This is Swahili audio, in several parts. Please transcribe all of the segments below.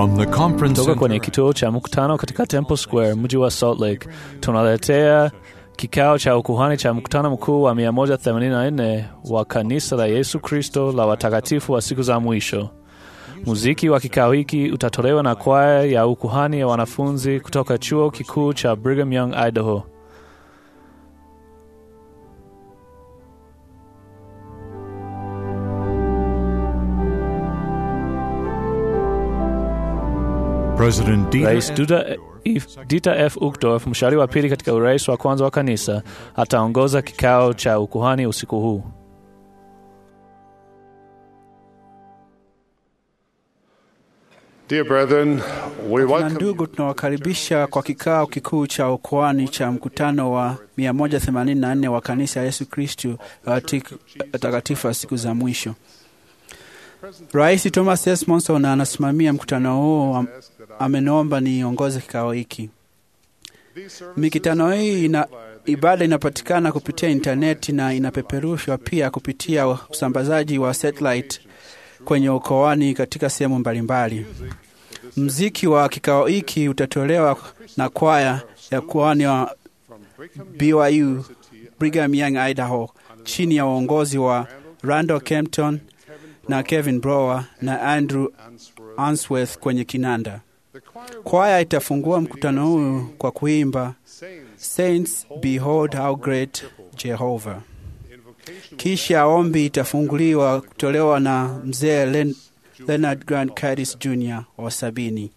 From the conference Kutoka kwenye center kituo cha mkutano katika Temple Square, mji wa Salt Lake, tunaletea kikao cha ukuhani cha mkutano mkuu wa 184 wa kanisa la Yesu Kristo la watakatifu wa siku za mwisho. Muziki wa kikao hiki utatolewa na kwaya ya ukuhani ya wanafunzi kutoka chuo kikuu cha Brigham Young, Idaho. President Dieter Rais F. Dieter F. Dieter F. Uchtdorf, mshauri wa pili katika urais wa kwanza wa kanisa, ataongoza kikao cha ukuhani usiku huu. Dear brethren, we Na welcome ndugu, tunawakaribisha kwa kikao kikuu cha ukoani cha mkutano wa 184 wa kanisa ya Yesu Kristu la watik- watakatifu wa siku za mwisho. Rais Thomas S. Monson anasimamia mkutano huo, am- ameniomba niongoze kikao hiki. Mikutano hii ina ibada inapatikana kupitia intaneti na inapeperushwa pia kupitia usambazaji wa satellite kwenye ukoani katika sehemu mbalimbali. Mziki wa kikao hiki utatolewa na kwaya ya kuani wa BYU Brigham Young Idaho chini ya uongozi wa Randall Kempton na Kevin Brower na Andrew Answorth kwenye kinanda. Kwaya itafungua mkutano huu kwa kuimba Saints Behold How Great Jehovah. Kisha ombi itafunguliwa kutolewa na mzee Len Leonard Grant Curtis Jr. wa sabini.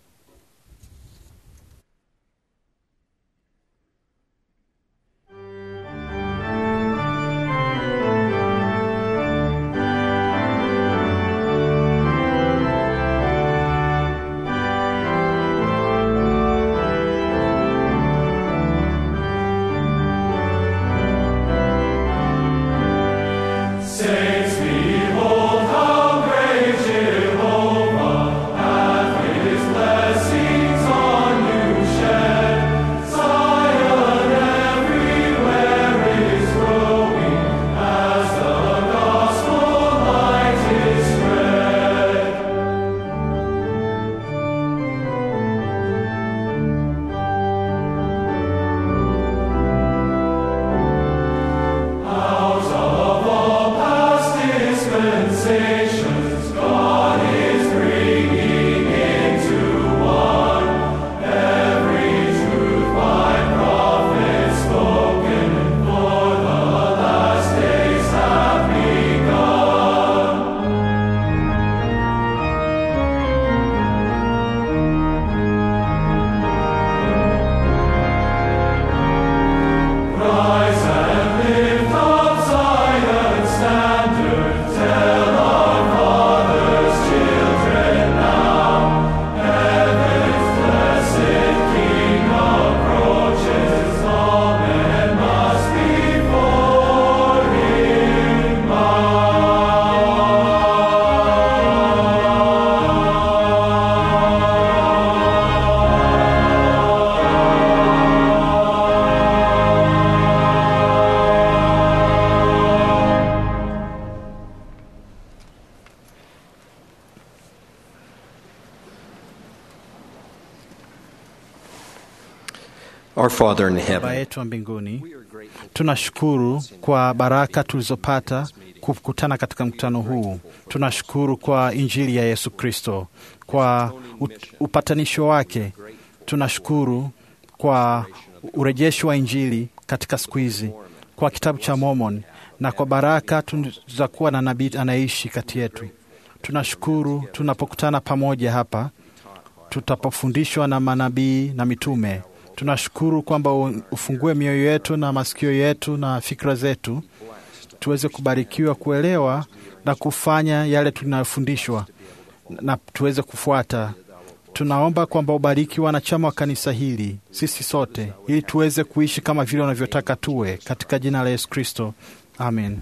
Our Father in Baba heaven, yetu wa mbinguni, tunashukuru kwa baraka tulizopata kukutana katika mkutano huu. Tunashukuru kwa Injili ya Yesu Kristo, kwa ut- upatanisho wake. Tunashukuru kwa urejesho wa Injili katika siku hizi, kwa kitabu cha Mormon na kwa baraka za kuwa na nabii anayeishi kati yetu. Tunashukuru tunapokutana pamoja hapa tutapofundishwa na manabii na mitume. Tunashukuru kwamba u- ufungue mioyo yetu na masikio yetu na fikra zetu, tuweze kubarikiwa kuelewa na kufanya yale tunayofundishwa na tuweze kufuata. Tunaomba kwamba ubariki wanachama wa kanisa hili, sisi sote, ili tuweze kuishi kama vile unavyotaka tuwe, katika jina la Yesu Kristo, amen.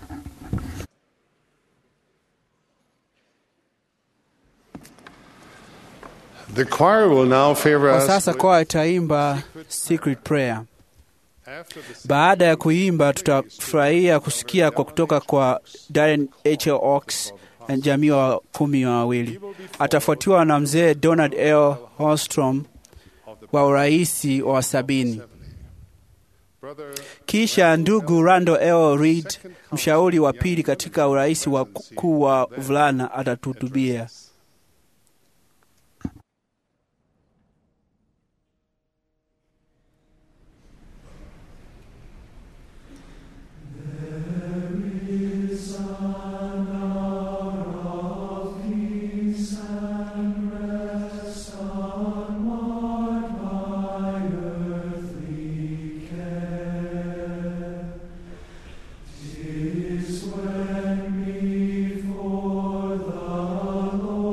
The choir will now favor Kwa us sasa with- kwaya itaimba Secret Prayer. after the Baada ya kuimba, tutafurahia kusikia kwa kutoka kwa Darren H. Oaks jamii wa kumi na wawili. Atafuatiwa na mzee Donald L. Holstrom wa uraisi wa sabini. Kisha ndugu Randall L. Reed, mshauri wa pili katika urais wa kuu wa vulana, atatuhutubia. Tis when before the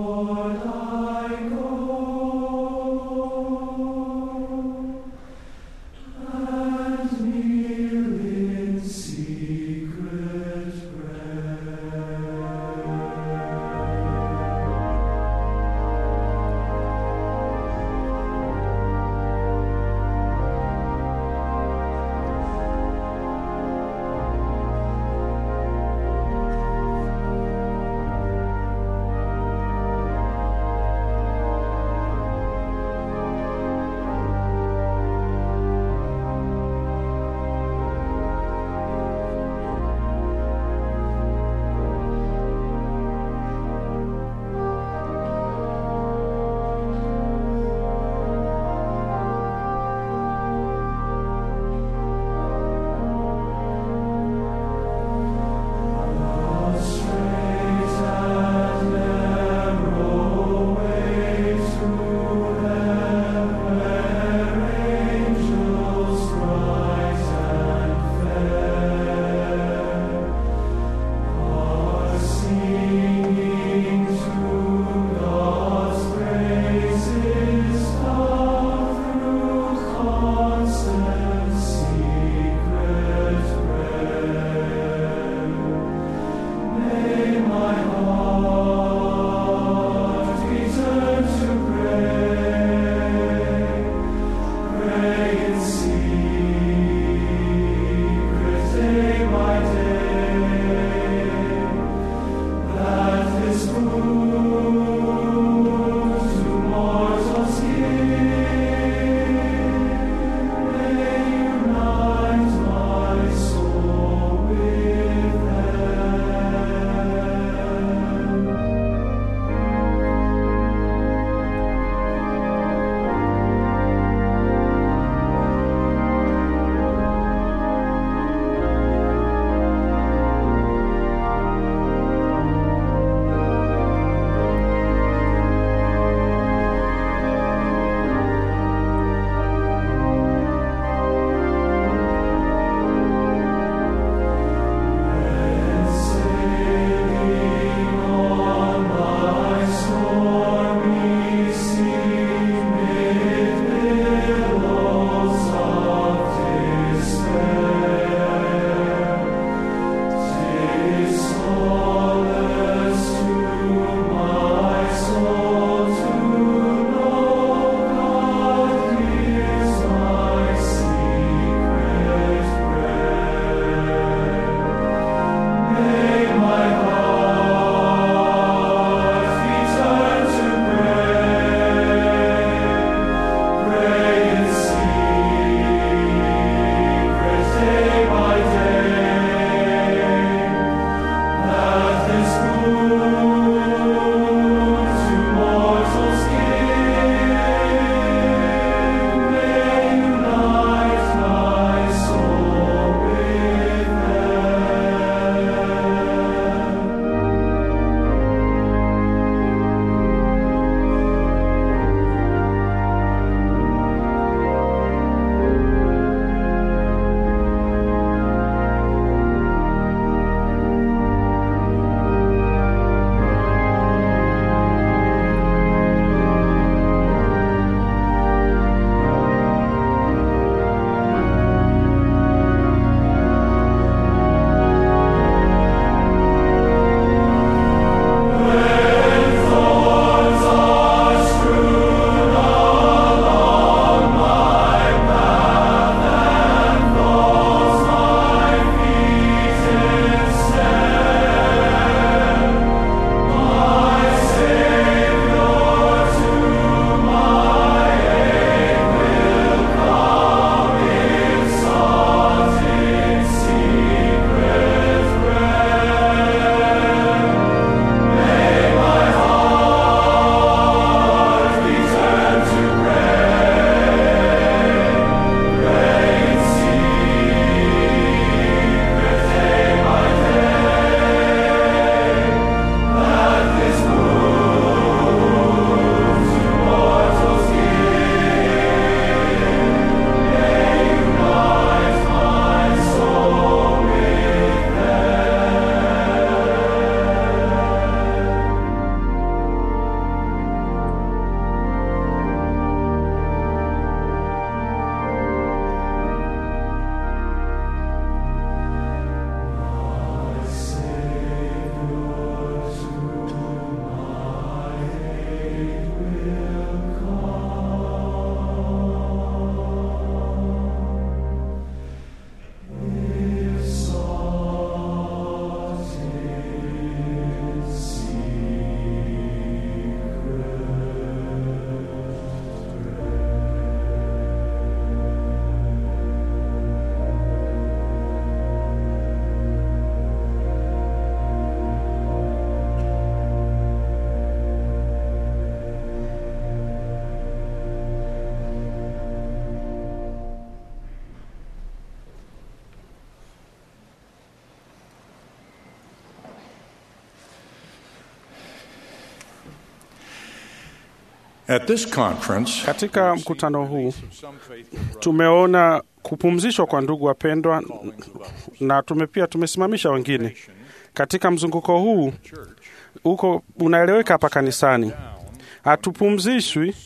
At this conference, Katika mkutano huu tumeona kupumzishwa kwa ndugu wapendwa, na tume pia tumesimamisha wengine katika mzunguko huu uko unaeleweka hapa kanisani. Hatupumzishwi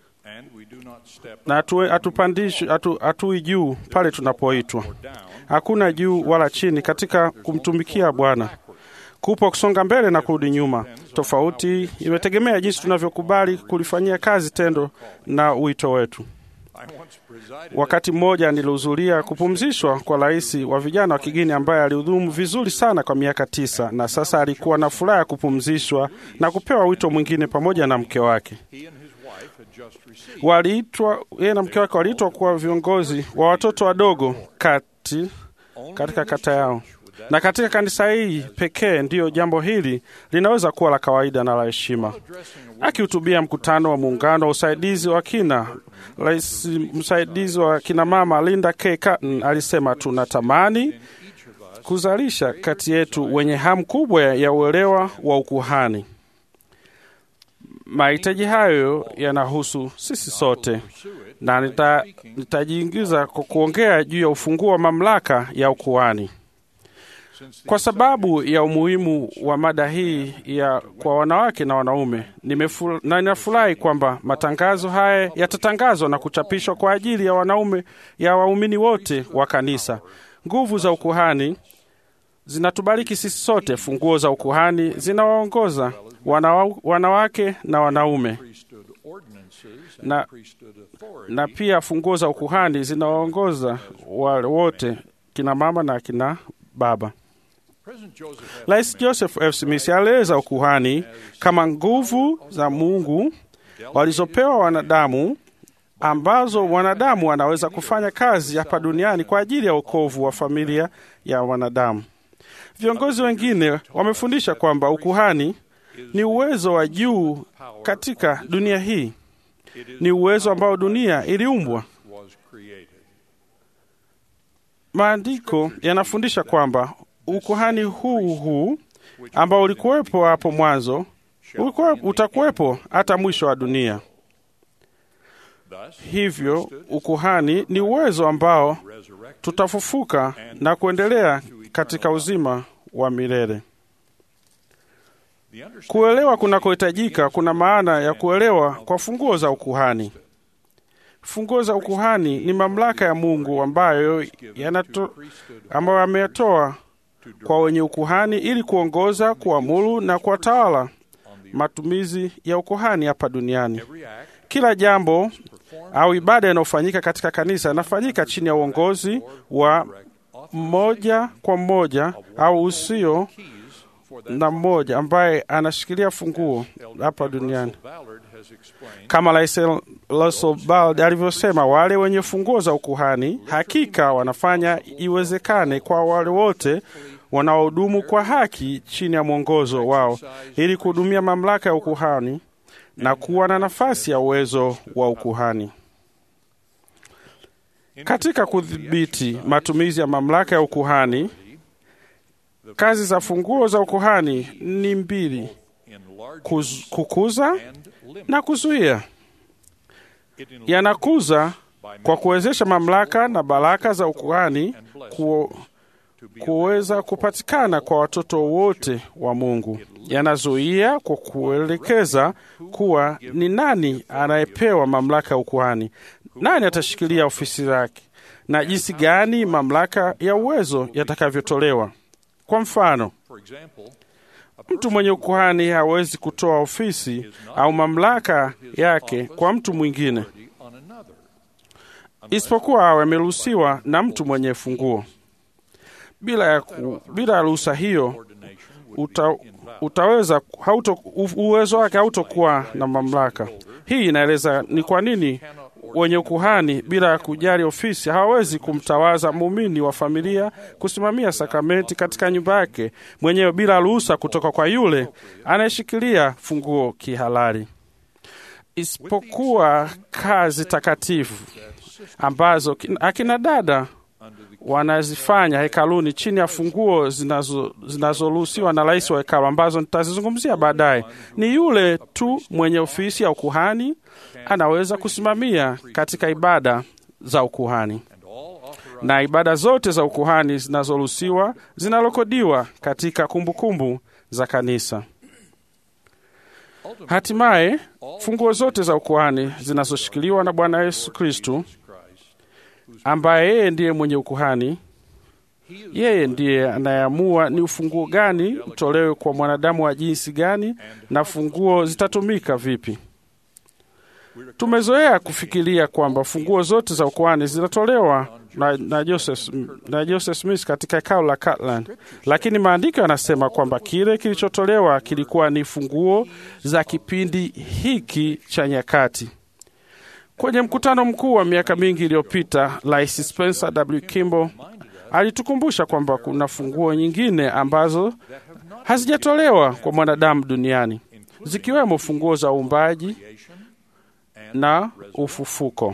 na hatu- hatupandishwi, hatu- hatui juu pale tunapoitwa. Hakuna juu wala chini katika kumtumikia Bwana. Kupo kusonga mbele na kurudi nyuma. Tofauti imetegemea jinsi tunavyokubali kulifanyia kazi tendo na wito wetu. Wakati mmoja nilihudhuria kupumzishwa kwa rais wa vijana wa kigeni ambaye alihudumu vizuri sana kwa miaka tisa, na sasa alikuwa na furaha ya kupumzishwa na kupewa wito mwingine pamoja na mke wake. Waliitwa yeye na mke wake waliitwa kuwa viongozi wa watoto wadogo kati katika kata yao, na katika kanisa hii pekee ndiyo jambo hili linaweza kuwa la kawaida na la heshima. Akihutubia mkutano wa muungano wa usaidizi wa kina, rais msaidizi wa kina mama Linda K. Cotton alisema, tunatamani kuzalisha kati yetu wenye hamu kubwa ya uelewa wa ukuhani. Mahitaji hayo yanahusu sisi sote, na nita- nitajiingiza kwa kuongea juu ya ufunguo wa mamlaka ya ukuhani. Kwa sababu ya umuhimu wa mada hii ya kwa wanawake na wanaume, nimefu- na ninafurahi kwamba matangazo haya yatatangazwa na kuchapishwa kwa ajili ya wanaume ya waumini wote wa kanisa. Nguvu za ukuhani zinatubariki sisi sote. Funguo za ukuhani zinawaongoza wanawa, wanawake na wanaume na, na pia funguo za ukuhani zinawaongoza wale wote, kina mama na kina baba. Rais Joseph F. Smith alieleza ukuhani kama nguvu za Mungu walizopewa wanadamu ambazo wanadamu wanaweza kufanya kazi hapa duniani kwa ajili ya wokovu wa familia ya wanadamu. Viongozi wengine wamefundisha kwamba ukuhani ni uwezo wa juu katika dunia hii, ni uwezo ambao dunia iliumbwa. Maandiko yanafundisha kwamba ukuhani huu huu ambao ulikuwepo hapo mwanzo ulikuwa, utakuwepo hata mwisho wa dunia. Hivyo ukuhani ni uwezo ambao tutafufuka na kuendelea katika uzima wa milele. Kuelewa kunakohitajika kuna maana ya kuelewa kwa funguo za ukuhani. Funguo za ukuhani ni mamlaka ya Mungu ambayo yanato, ambayo ameyatoa kwa wenye ukuhani ili kuongoza, kuamuru na kuwatawala matumizi ya ukuhani hapa duniani. Kila jambo au ibada inayofanyika katika kanisa inafanyika chini ya uongozi wa mmoja kwa mmoja au usio na mmoja ambaye anashikilia funguo hapa duniani. Kama Rais Russell Bald alivyosema, wale wenye funguo za ukuhani hakika wanafanya iwezekane kwa wale wote wanaohudumu kwa haki chini ya mwongozo wao ili kuhudumia mamlaka ya ukuhani na kuwa na nafasi ya uwezo wa ukuhani. Katika kudhibiti matumizi ya mamlaka ya ukuhani, kazi za funguo za ukuhani ni mbili: kuz, kukuza na kuzuia. Yanakuza kwa kuwezesha mamlaka na baraka za ukuhani ku, kuweza kupatikana kwa watoto wote wa Mungu. Yanazuia kwa kuelekeza kuwa ni nani anayepewa mamlaka ya ukuhani, nani atashikilia ofisi yake, na jinsi gani mamlaka ya uwezo yatakavyotolewa. Kwa mfano, mtu mwenye ukuhani hawezi kutoa ofisi au mamlaka yake kwa mtu mwingine isipokuwa awe ameruhusiwa na mtu mwenye funguo. Bila ya ku, bila ya ruhusa hiyo uta, utaweza hauto, uwezo wake hautokuwa na mamlaka. Hii inaeleza ni kwa nini wenye ukuhani bila ya kujali ofisi hawawezi kumtawaza muumini wa familia kusimamia sakramenti katika nyumba yake mwenyewe bila ruhusa kutoka kwa yule anayeshikilia funguo kihalali, isipokuwa kazi takatifu ambazo akina dada wanazifanya hekaluni chini ya funguo zinazo- zinazoruhusiwa na rais wa hekalu ambazo nitazizungumzia baadaye. Ni yule tu mwenye ofisi ya ukuhani anaweza kusimamia katika ibada za ukuhani, na ibada zote za ukuhani zinazoruhusiwa zinarekodiwa katika kumbukumbu za kanisa. Hatimaye funguo zote za ukuhani zinazoshikiliwa na Bwana Yesu Kristu, ambaye yeye ndiye mwenye ukuhani. Yeye ndiye anayeamua ni ufunguo gani utolewe kwa mwanadamu wa jinsi gani na funguo zitatumika vipi. Tumezoea kufikiria kwamba funguo zote za ukuhani zinatolewa na, na, Joseph, na Joseph Smith katika hekalu la Kirtland, lakini maandiko yanasema kwamba kile kilichotolewa kilikuwa ni funguo za kipindi hiki cha nyakati. Kwenye mkutano mkuu wa miaka mingi iliyopita, Rais Spencer W. Kimball alitukumbusha kwamba kuna funguo nyingine ambazo hazijatolewa kwa mwanadamu duniani, zikiwemo funguo za uumbaji na ufufuko.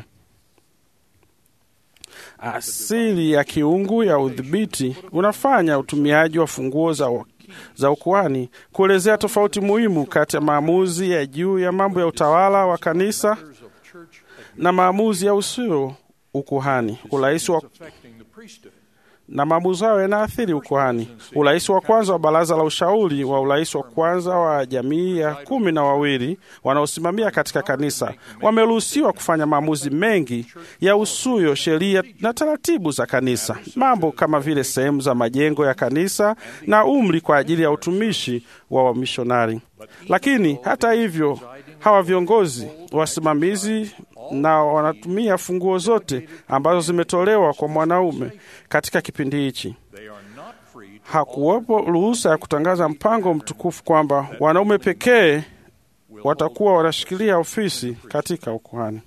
Asili ya kiungu ya udhibiti unafanya utumiaji wa funguo za, za ukuhani kuelezea tofauti muhimu kati ya maamuzi ya juu ya mambo ya utawala wa kanisa na maamuzi ya usio ukuhani. Urais wa na maamuzi hayo yanaathiri ukuhani. Urais wa kwanza wa baraza la ushauri wa urais wa kwanza wa jamii ya kumi na wawili wanaosimamia katika kanisa wameruhusiwa kufanya maamuzi mengi ya usuyo sheria na taratibu za kanisa, mambo kama vile sehemu za majengo ya kanisa na umri kwa ajili ya utumishi wa wamishonari. Lakini hata hivyo, hawa viongozi wasimamizi na wanatumia funguo zote ambazo zimetolewa kwa mwanaume katika kipindi hichi. Hakuwepo ruhusa ya kutangaza mpango mtukufu kwamba wanaume pekee watakuwa wanashikilia ofisi katika ukuhani.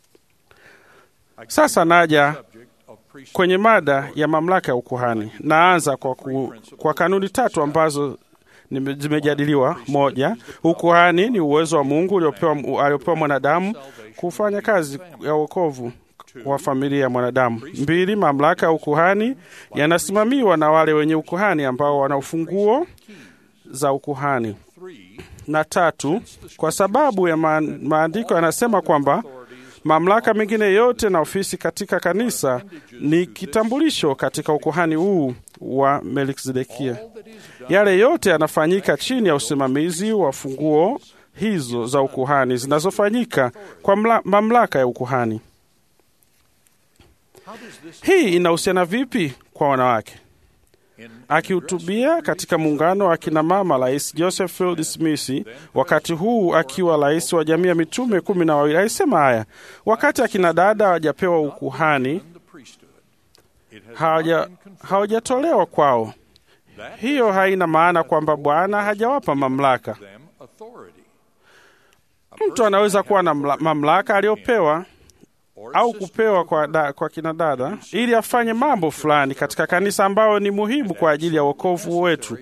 Sasa naja kwenye mada ya mamlaka ya ukuhani. Naanza kwa, ku, kwa kanuni tatu ambazo nime- zimejadiliwa. Moja, ukuhani ni uwezo wa Mungu uliopewa aliopewa mwanadamu kufanya kazi ya wokovu wa familia ya mwanadamu. Mbili, mamlaka ya ukuhani yanasimamiwa na wale wenye ukuhani ambao wana ufunguo za ukuhani. Na tatu, kwa sababu ya ma maandiko yanasema kwamba mamlaka mengine yote na ofisi katika kanisa ni kitambulisho katika ukuhani huu wa Melkisedekia. Yale yote yanafanyika chini ya usimamizi wa funguo hizo za ukuhani zinazofanyika kwa mla, mamlaka ya ukuhani. Hii inahusiana vipi kwa wanawake? Akihutubia katika muungano wa kina mama, Rais Joseph Field Smith, wakati huu akiwa rais wa jamii ya mitume kumi na wawili, alisema haya: wakati akina dada hawajapewa ukuhani, hawaja- hawajatolewa kwao, hiyo haina maana kwamba Bwana hajawapa mamlaka. Mtu anaweza kuwa na mla- mamlaka aliyopewa au kupewa kwa, da, kwa kina dada ili afanye mambo fulani katika kanisa ambayo ni muhimu kwa ajili ya wokovu wetu,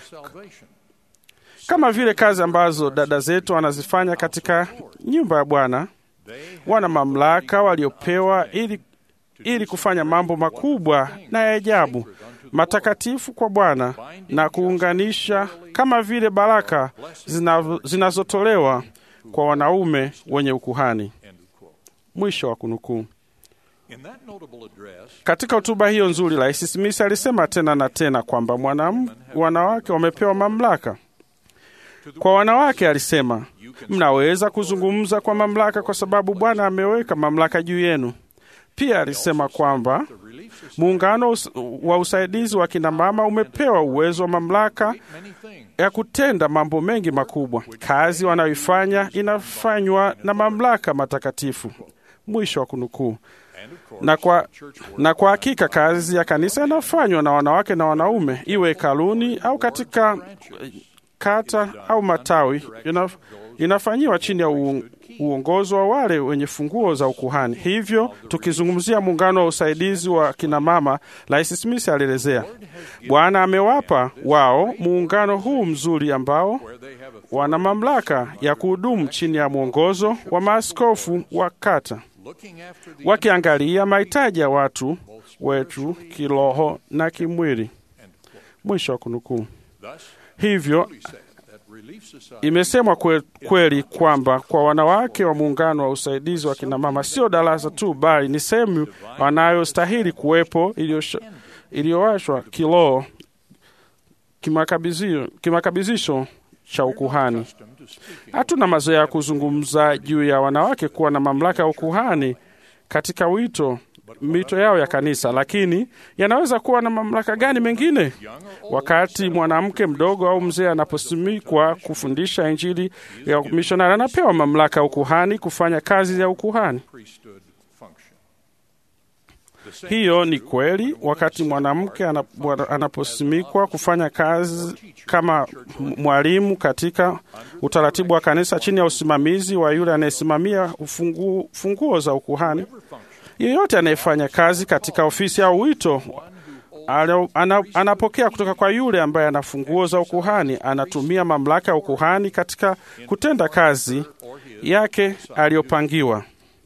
kama vile kazi ambazo dada zetu wanazifanya katika nyumba ya Bwana. Wana mamlaka waliopewa ili, ili kufanya mambo makubwa na ya ajabu matakatifu kwa Bwana na kuunganisha kama vile baraka zina- zinazotolewa kwa wanaume wenye ukuhani. Mwisho wa kunukuu. Katika hotuba hiyo nzuri, Rais Smith alisema tena na tena kwamba mwanam- wanawake wamepewa mamlaka. Kwa wanawake alisema, mnaweza kuzungumza kwa mamlaka kwa sababu Bwana ameweka mamlaka juu yenu. Pia alisema kwamba muungano us- wa usaidizi wa kina mama umepewa uwezo wa mamlaka ya kutenda mambo mengi makubwa. Kazi wanayoifanya inafanywa na mamlaka matakatifu. Mwisho wa kunukuu. Na kwa, na kwa hakika kazi ya kanisa inafanywa na wanawake na wanaume, iwe hekaluni au katika eh, kata au matawi, ina, inafanyiwa chini ya uong- uongozi wa wale wenye funguo za ukuhani. Hivyo tukizungumzia muungano wa usaidizi wa kina mama, Rais Smith alielezea, Bwana amewapa wao muungano huu mzuri ambao wana mamlaka ya kuhudumu chini ya mwongozo wa maaskofu wa kata, wakiangalia mahitaji ya watu wetu kiroho na kimwili. Mwisho wa kunukuu. Hivyo imesemwa kwe, kweli kwamba kwa wanawake wa muungano wa usaidizi wa kinamama sio darasa tu, bali ni sehemu wanayostahili kuwepo iliyowashwa kiroho kimakabizisho cha ukuhani. Hatuna mazoea ya kuzungumza juu ya wanawake kuwa na mamlaka ya ukuhani katika wito mito yao ya kanisa, lakini yanaweza kuwa na mamlaka gani mengine? Wakati mwanamke mdogo au mzee anaposimikwa kufundisha Injili ya mishonari, anapewa mamlaka ya ukuhani kufanya kazi ya ukuhani. Hiyo ni kweli wakati mwanamke anaposimikwa kufanya kazi kama mwalimu katika utaratibu wa kanisa chini ya usimamizi wa yule anayesimamia ufungu, funguo za ukuhani. Yeyote anayefanya kazi katika ofisi au wito anapokea kutoka kwa yule ambaye ana funguo za ukuhani. Anatumia mamlaka ya ukuhani katika kutenda kazi yake aliyopangiwa.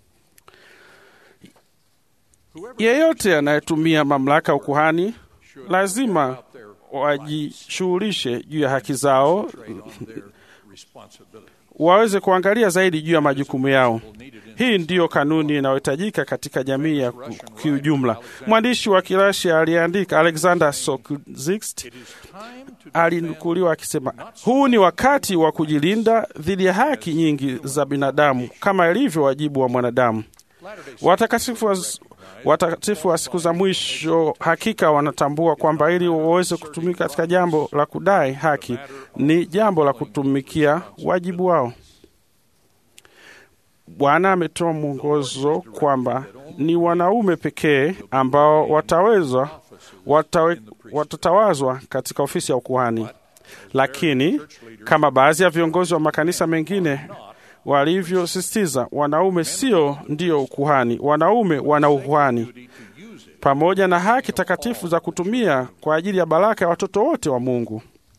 Yeyote anayetumia mamlaka ya ukuhani lazima wajishughulishe juu ya haki zao, waweze kuangalia zaidi juu ya majukumu yao. Hii ndiyo kanuni inayohitajika katika jamii ya kiujumla. Mwandishi wa Kirasia aliyeandika Alexander Solzhenitsyn alinukuliwa akisema, huu ni wakati wa kujilinda dhidi ya haki nyingi za binadamu kama ilivyo wajibu wa mwanadamu. Watakatifu wa watakatifu wa siku za mwisho hakika wanatambua kwamba ili waweze kutumika katika jambo la kudai haki ni jambo la kutumikia wajibu wao. Bwana ametoa mwongozo kwamba ni wanaume pekee ambao wataweza watawe, watatawazwa katika ofisi ya ukuhani, lakini kama baadhi ya viongozi wa makanisa mengine walivyosisitiza, wanaume sio ndio ukuhani. Wanaume wana ukuhani pamoja na haki takatifu za kutumia kwa ajili ya baraka ya watoto wote wa Mungu.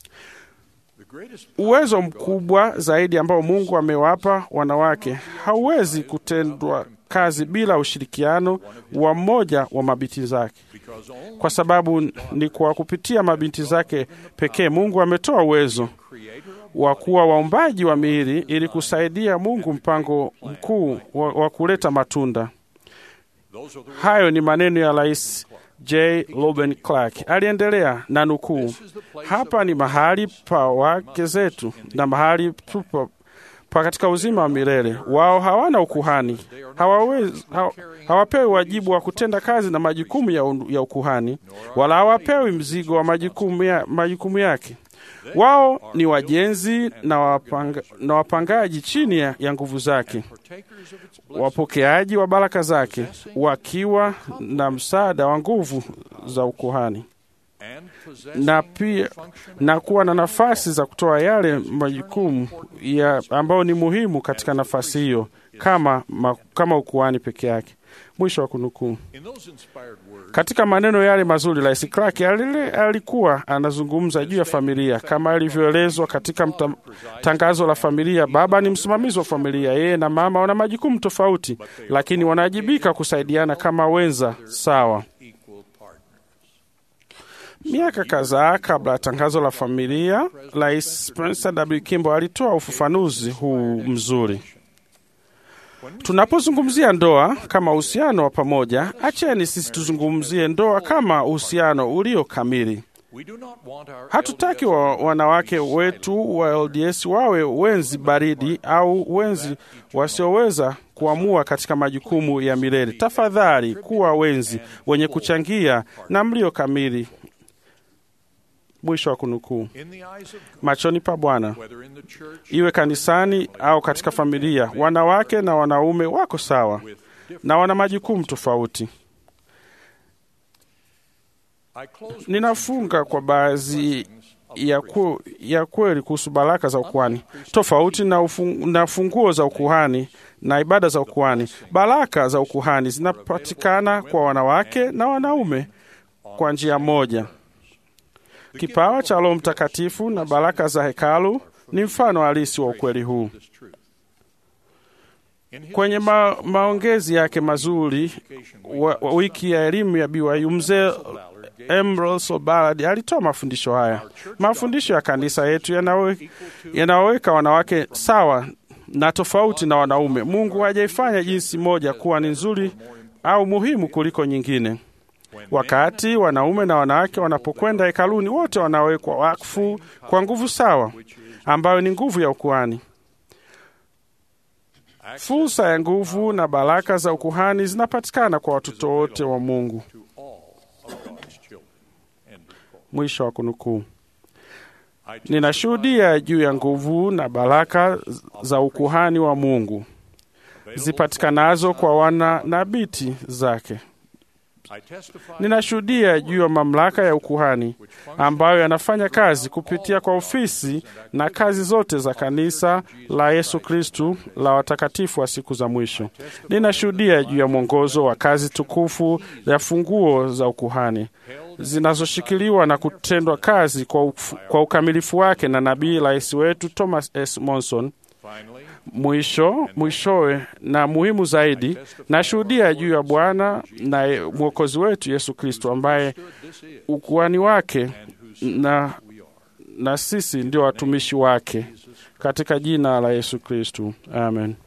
Uwezo mkubwa zaidi ambao Mungu amewapa wanawake hauwezi kutendwa kazi bila ushirikiano wa mmoja wa mabinti zake, kwa sababu ni kwa kupitia mabinti zake pekee Mungu ametoa uwezo wa kuwa waumbaji wa miili ili kusaidia Mungu mpango mkuu wa, wa kuleta matunda. Hayo ni maneno ya Rais J. Loben Clark. Aliendelea na nukuu, hapa ni mahali pa wake zetu na mahali tupo pa katika uzima wa milele. Wao hawana ukuhani, hawawezi, haw, hawapewi wajibu wa kutenda kazi na majukumu ya, ya ukuhani, wala hawapewi mzigo wa majukumu, ya, majukumu yake. Wao ni wajenzi na, wapanga, na wapangaji chini ya, ya nguvu zake, wapokeaji wa baraka zake, wakiwa na msaada wa nguvu za ukuhani na pia na kuwa na nafasi za kutoa yale majukumu ya ambayo ni muhimu katika nafasi hiyo kama, ma, kama ukuhani peke yake. Mwisho wa kunukuu. Katika maneno yale mazuri, Rais Clark alikuwa anazungumza juu ya familia kama ilivyoelezwa katika mta, tangazo la familia. Baba ni msimamizi wa familia, yeye na mama wana majukumu tofauti, lakini wanawajibika kusaidiana kama wenza sawa. Miaka kadhaa kabla ya tangazo la familia, Rais Spencer W. Kimball alitoa ufafanuzi huu mzuri. Tunapozungumzia ndoa kama uhusiano wa pamoja, acheni sisi tuzungumzie ndoa kama uhusiano ulio kamili. Hatutaki wa wanawake wetu wa LDS wawe wenzi baridi au wenzi wasioweza kuamua katika majukumu ya milele. Tafadhali kuwa wenzi wenye kuchangia na mlio kamili. Mwisho wa kunukuu. Machoni pa Bwana, iwe kanisani au katika familia, wanawake na wanaume wako sawa na wana majukumu tofauti. Ninafunga kwa baadhi ya, ku, ya kweli kuhusu baraka za ukuhani tofauti na, ufung, na funguo za ukuhani na ibada za ukuhani. Baraka za ukuhani zinapatikana kwa wanawake na wanaume kwa njia moja. Kipawa cha Roho Mtakatifu na baraka za hekalu ni mfano halisi wa ukweli huu. Kwenye ma, maongezi yake mazuri wa, wa wiki ya elimu ya BYU, mzee Emerson Ballard alitoa mafundisho haya. Mafundisho ya kanisa yetu yanawe- yanawaweka wanawake sawa na tofauti na wanaume. Mungu hajaifanya jinsi moja kuwa ni nzuri au muhimu kuliko nyingine. Wakati wanaume na wanawake wanapokwenda hekaluni, wote wanawekwa wakfu kwa nguvu sawa, ambayo ni nguvu ya ukuhani. Fursa ya nguvu na baraka za ukuhani zinapatikana kwa watoto wote wa Mungu. Mwisho wa kunukuu. Ninashuhudia juu ya nguvu na baraka za ukuhani wa Mungu zipatikanazo kwa wana na binti zake. Ninashuhudia juu ya mamlaka ya ukuhani ambayo yanafanya kazi kupitia kwa ofisi na kazi zote za kanisa la Yesu Kristu la watakatifu wa siku za mwisho. Ninashuhudia juu ya mwongozo wa kazi tukufu ya funguo za ukuhani zinazoshikiliwa na kutendwa kazi kwa, uf- kwa ukamilifu wake na nabii rais wetu Thomas S. Monson. Mwisho mwishowe na muhimu zaidi, nashuhudia juu ya Bwana na mwokozi wetu Yesu Kristo ambaye ukuhani wake na, na sisi ndio watumishi wake katika jina la Yesu Kristo, amen.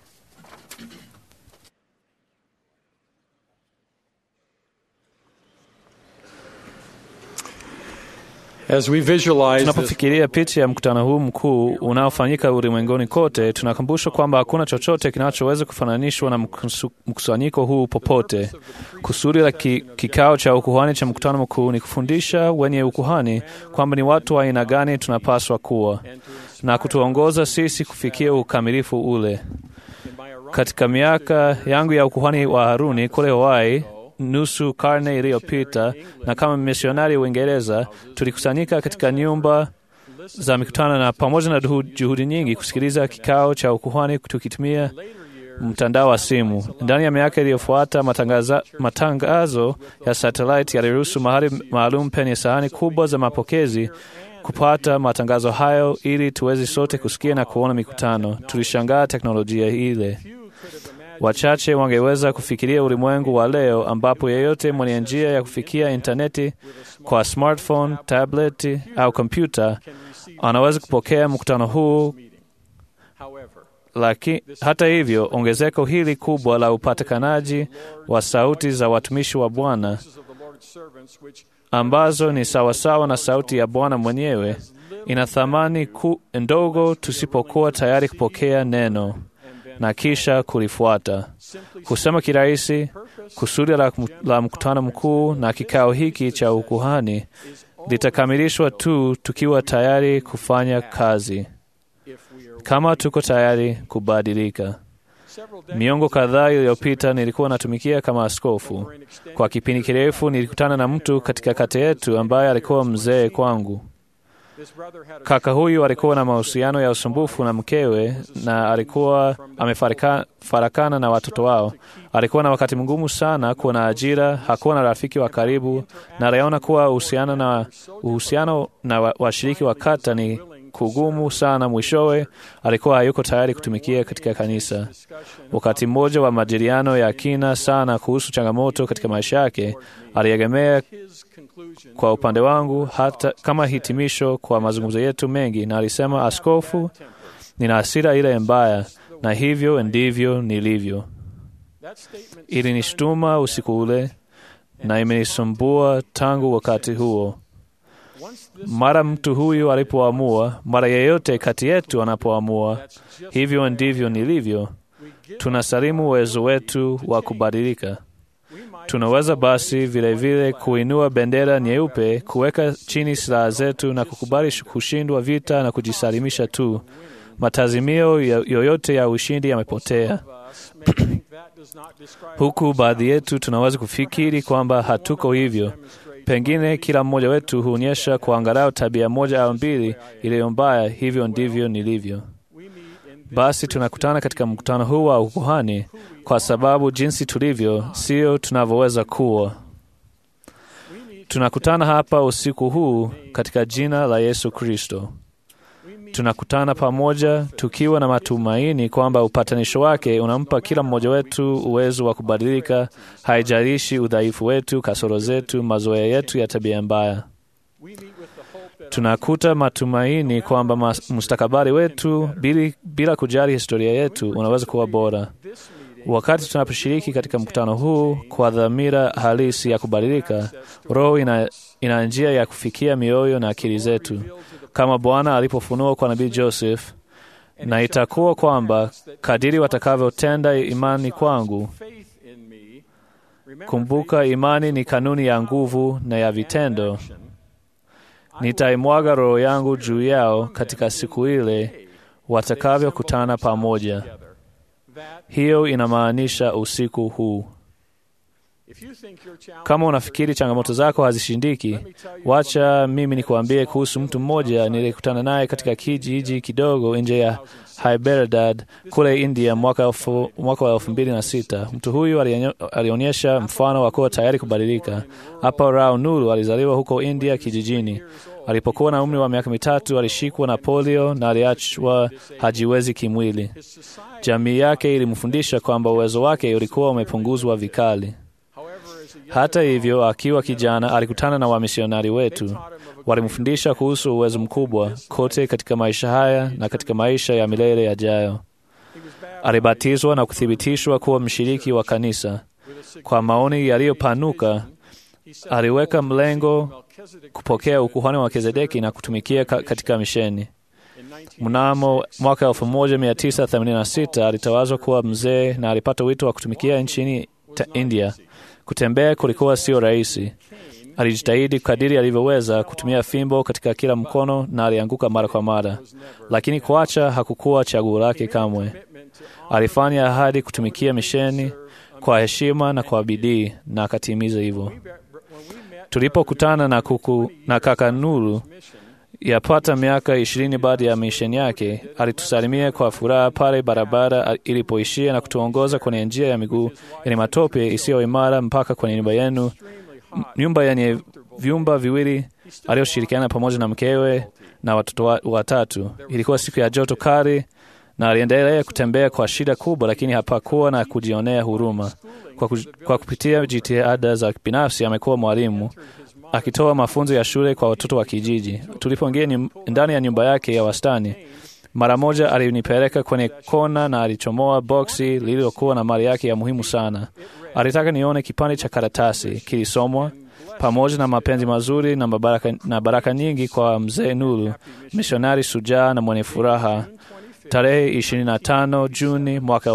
As we visualize this Tunapofikiria picha ya mkutano huu mkuu unaofanyika ulimwenguni kote, tunakumbushwa kwamba hakuna chochote kinachoweza kufananishwa na mkusu- mkusanyiko huu popote. Kusudi la ki, kikao cha ukuhani cha mkutano mkuu ni kufundisha wenye ukuhani kwamba ni watu wa aina gani tunapaswa kuwa na kutuongoza sisi kufikia ukamilifu ule. Katika miaka yangu ya ukuhani wa Haruni kule Hawaii, nusu karne iliyopita, na kama misionari Uingereza, tulikusanyika katika nyumba za mikutano na pamoja na duhu- juhudi nyingi kusikiliza kikao cha ukuhani tukitumia mtandao wa simu. Ndani ya miaka iliyofuata, matangaza- matangazo ya satellite yaliruhusu mahali maalum penye sahani kubwa za mapokezi kupata matangazo hayo ili tuweze sote kusikia na kuona mikutano. Tulishangaa teknolojia ile. Wachache wangeweza kufikiria ulimwengu wa leo ambapo yeyote mwenye njia ya kufikia intaneti kwa smartphone, tableti au kompyuta anaweza kupokea mkutano huu. Laki, hata hivyo, ongezeko hili kubwa la upatikanaji wa sauti za watumishi wa Bwana ambazo ni sawasawa na sauti ya Bwana mwenyewe ina thamani ku, ndogo tusipokuwa tayari kupokea neno na kisha kulifuata. Kusema kirahisi, kusudi la, la mkutano mkuu na kikao hiki cha ukuhani litakamilishwa tu tukiwa tayari kufanya kazi, kama tuko tayari kubadilika. Miongo kadhaa iliyopita nilikuwa natumikia kama askofu. Kwa kipindi kirefu nilikutana na mtu katika kata yetu ambaye alikuwa mzee kwangu. Kaka huyu alikuwa na mahusiano ya usumbufu na mkewe na alikuwa amefarakana na watoto wao. Alikuwa na wakati mgumu sana kuwa na ajira, hakuwa na rafiki wa karibu, na aliona kuwa uhusiano na, uhusiano na wa- washiriki wa kata ni kugumu sana. Mwishowe alikuwa hayuko tayari kutumikia katika kanisa. Wakati mmoja wa majadiliano ya kina sana kuhusu changamoto katika maisha yake, aliegemea kwa upande wangu hata kama hitimisho kwa mazungumzo yetu mengi, na alisema, askofu, nina hasira ile mbaya, na hivyo ndivyo nilivyo. Ilinishtuma usiku ule na imenisumbua tangu wakati huo. Mara mtu huyu alipoamua, mara yeyote kati yetu anapoamua, hivyo ndivyo nilivyo, tunasalimu uwezo wetu wa kubadilika. Tunaweza basi vilevile vile kuinua bendera nyeupe, kuweka chini silaha zetu na kukubali kushindwa vita na kujisalimisha tu. Matazimio ya- yoyote ya ushindi yamepotea. Huku baadhi yetu tunaweza kufikiri kwamba hatuko hivyo. Pengine kila mmoja wetu huonyesha kwa angalau tabia moja au mbili iliyo mbaya. Hivyo ndivyo nilivyo. Basi tunakutana katika mkutano huu wa ukuhani kwa sababu jinsi tulivyo sio tunavyoweza kuwa. Tunakutana hapa usiku huu katika jina la Yesu Kristo. tunakutana pamoja tukiwa na matumaini kwamba upatanisho wake unampa kila mmoja wetu uwezo wa kubadilika, haijalishi udhaifu wetu, kasoro zetu, mazoea yetu ya tabia mbaya. Tunakuta matumaini kwamba mas- mustakabali wetu bili, bila kujali historia yetu unaweza kuwa bora. Wakati tunaposhiriki katika mkutano huu kwa dhamira halisi ya kubadilika, Roho ina, ina njia ya kufikia mioyo na akili zetu kama Bwana alipofunua kwa nabii Joseph, na itakuwa kwamba kadiri watakavyotenda imani kwangu. Kumbuka, imani ni kanuni ya nguvu na ya vitendo. Nitaimwaga Roho yangu juu yao katika siku ile watakavyokutana pamoja. Hiyo inamaanisha usiku huu. Kama unafikiri changamoto zako hazishindiki, wacha mimi nikuambie kuhusu mtu mmoja nilikutana naye katika kijiji kidogo nje ya Hyderabad kule India mwaka, elfu, mwaka wa elfu mbili na sita. Mtu huyu alionyo- alionyesha mfano wa kuwa tayari kubadilika. Hapa Rao Nuru alizaliwa huko India kijijini. Alipokuwa na umri wa miaka mitatu alishikwa na polio na aliachwa hajiwezi kimwili. Jamii yake ilimfundisha kwamba uwezo wake ulikuwa umepunguzwa vikali. Hata hivyo, akiwa kijana alikutana na wamisionari wetu. Walimfundisha kuhusu uwezo mkubwa kote katika maisha haya na katika maisha ya milele yajayo. Alibatizwa na kuthibitishwa kuwa mshiriki wa kanisa. Kwa maoni yaliyopanuka, aliweka mlengo kupokea ukuhani wa Melkizedeki na kutumikia ka- katika misheni. Mnamo mwaka 1986 alitawazwa kuwa mzee na alipata wito wa kutumikia nchini ta- India. Kutembea kulikuwa sio rahisi. Alijitahidi kadiri alivyoweza kutumia fimbo katika kila mkono na alianguka mara kwa mara, lakini kuacha hakukuwa chaguo lake kamwe. Alifanya ahadi kutumikia misheni kwa heshima na kwa bidii na akatimiza hivyo. Tulipokutana na kuku na kaka Nuru yapata miaka ishirini baada ya misheni yake, alitusalimia kwa furaha pale barabara ilipoishia na kutuongoza kwenye njia ya miguu yenye matope isiyo imara mpaka kwenye nyumba yenu, m- nyumba yenye vyumba viwili aliyoshirikiana pamoja na mkewe na watoto wa- watatu. Ilikuwa siku ya joto kali na aliendelea kutembea kwa shida kubwa, lakini hapakuwa na kujionea huruma. Kwa, ku, kwa kupitia jitihada za binafsi amekuwa mwalimu akitoa mafunzo ya shule kwa watoto wa kijiji. Tulipoingia nyum- ndani ya nyumba yake ya wastani, mara moja alinipeleka kwenye kona na alichomoa boksi lililokuwa na mali yake ya muhimu sana. Alitaka nione kipande cha karatasi kilisomwa pamoja na mapenzi mazuri na baraka, na baraka nyingi kwa mzee Nuru, misionari sujaa na mwenye furaha. Tarehe 25 Juni mwaka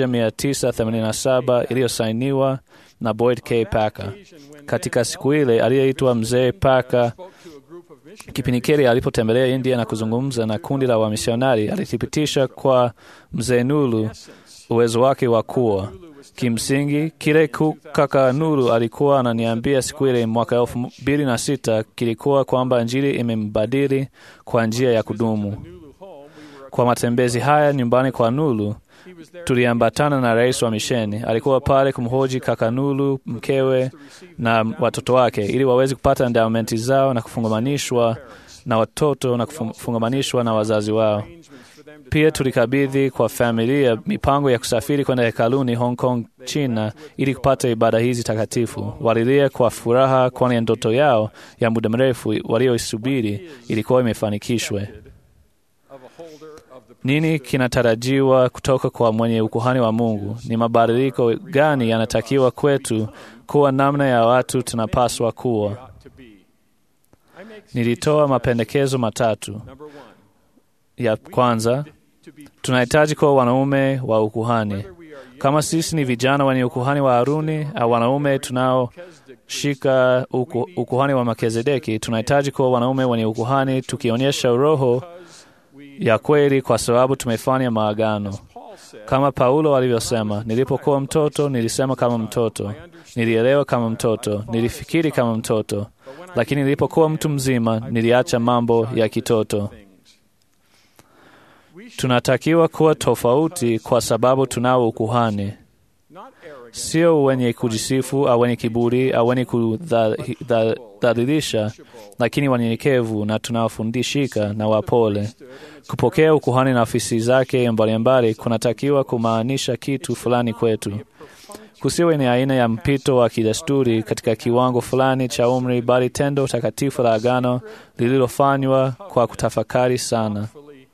1987 iliyosainiwa na Boyd K. Packer. Katika siku ile aliyeitwa mzee Packer kipindi kile alipotembelea India na kuzungumza na kundi la wamisionari, alithibitisha kwa mzee Nuru uwezo wake wa kuwa kimsingi kile ku- kaka Nuru alikuwa ananiambia siku ile mwaka elfu mbili na sita kilikuwa kwamba Injili imembadili kwa njia ya kudumu. Kwa matembezi haya nyumbani kwa Nuru tuliambatana na rais wa misheni. Alikuwa pale kumhoji kaka Nuru, mkewe na watoto wake, ili waweze kupata endowmenti zao na kufungamanishwa na watoto na kufungamanishwa na wazazi wao. Pia tulikabidhi kwa familia mipango ya kusafiri kwenda hekaluni Hong Kong, China, ili kupata ibada hizi takatifu. Walilia kwa furaha, kwani ndoto yao ya muda mrefu walioisubiri ilikuwa imefanikishwe. Nini kinatarajiwa kutoka kwa mwenye ukuhani wa Mungu? Ni mabadiliko gani yanatakiwa kwetu kuwa namna ya watu tunapaswa kuwa? Nilitoa mapendekezo matatu. Ya kwanza, tunahitaji kuwa wanaume wa ukuhani. Kama sisi ni vijana wenye ukuhani wa Haruni au wanaume tunaoshika uku, ukuhani wa Melkizedeki, tunahitaji kuwa wanaume wenye ukuhani tukionyesha roho ya kweli, kwa sababu tumefanya maagano. Kama Paulo alivyosema, nilipokuwa mtoto nilisema kama mtoto, nilielewa kama mtoto, nilifikiri kama mtoto, lakini nilipokuwa mtu mzima niliacha mambo ya kitoto. Tunatakiwa kuwa tofauti kwa sababu tunao ukuhani, sio wenye kujisifu au wenye kiburi au wenye kudhalilisha, lakini wanyenyekevu na tunaofundishika na wapole. Kupokea ukuhani na ofisi zake mbalimbali kunatakiwa kumaanisha kitu fulani kwetu. Kusiwe ni aina ya mpito wa kidesturi katika kiwango fulani cha umri, bali tendo takatifu la agano lililofanywa kwa kutafakari sana.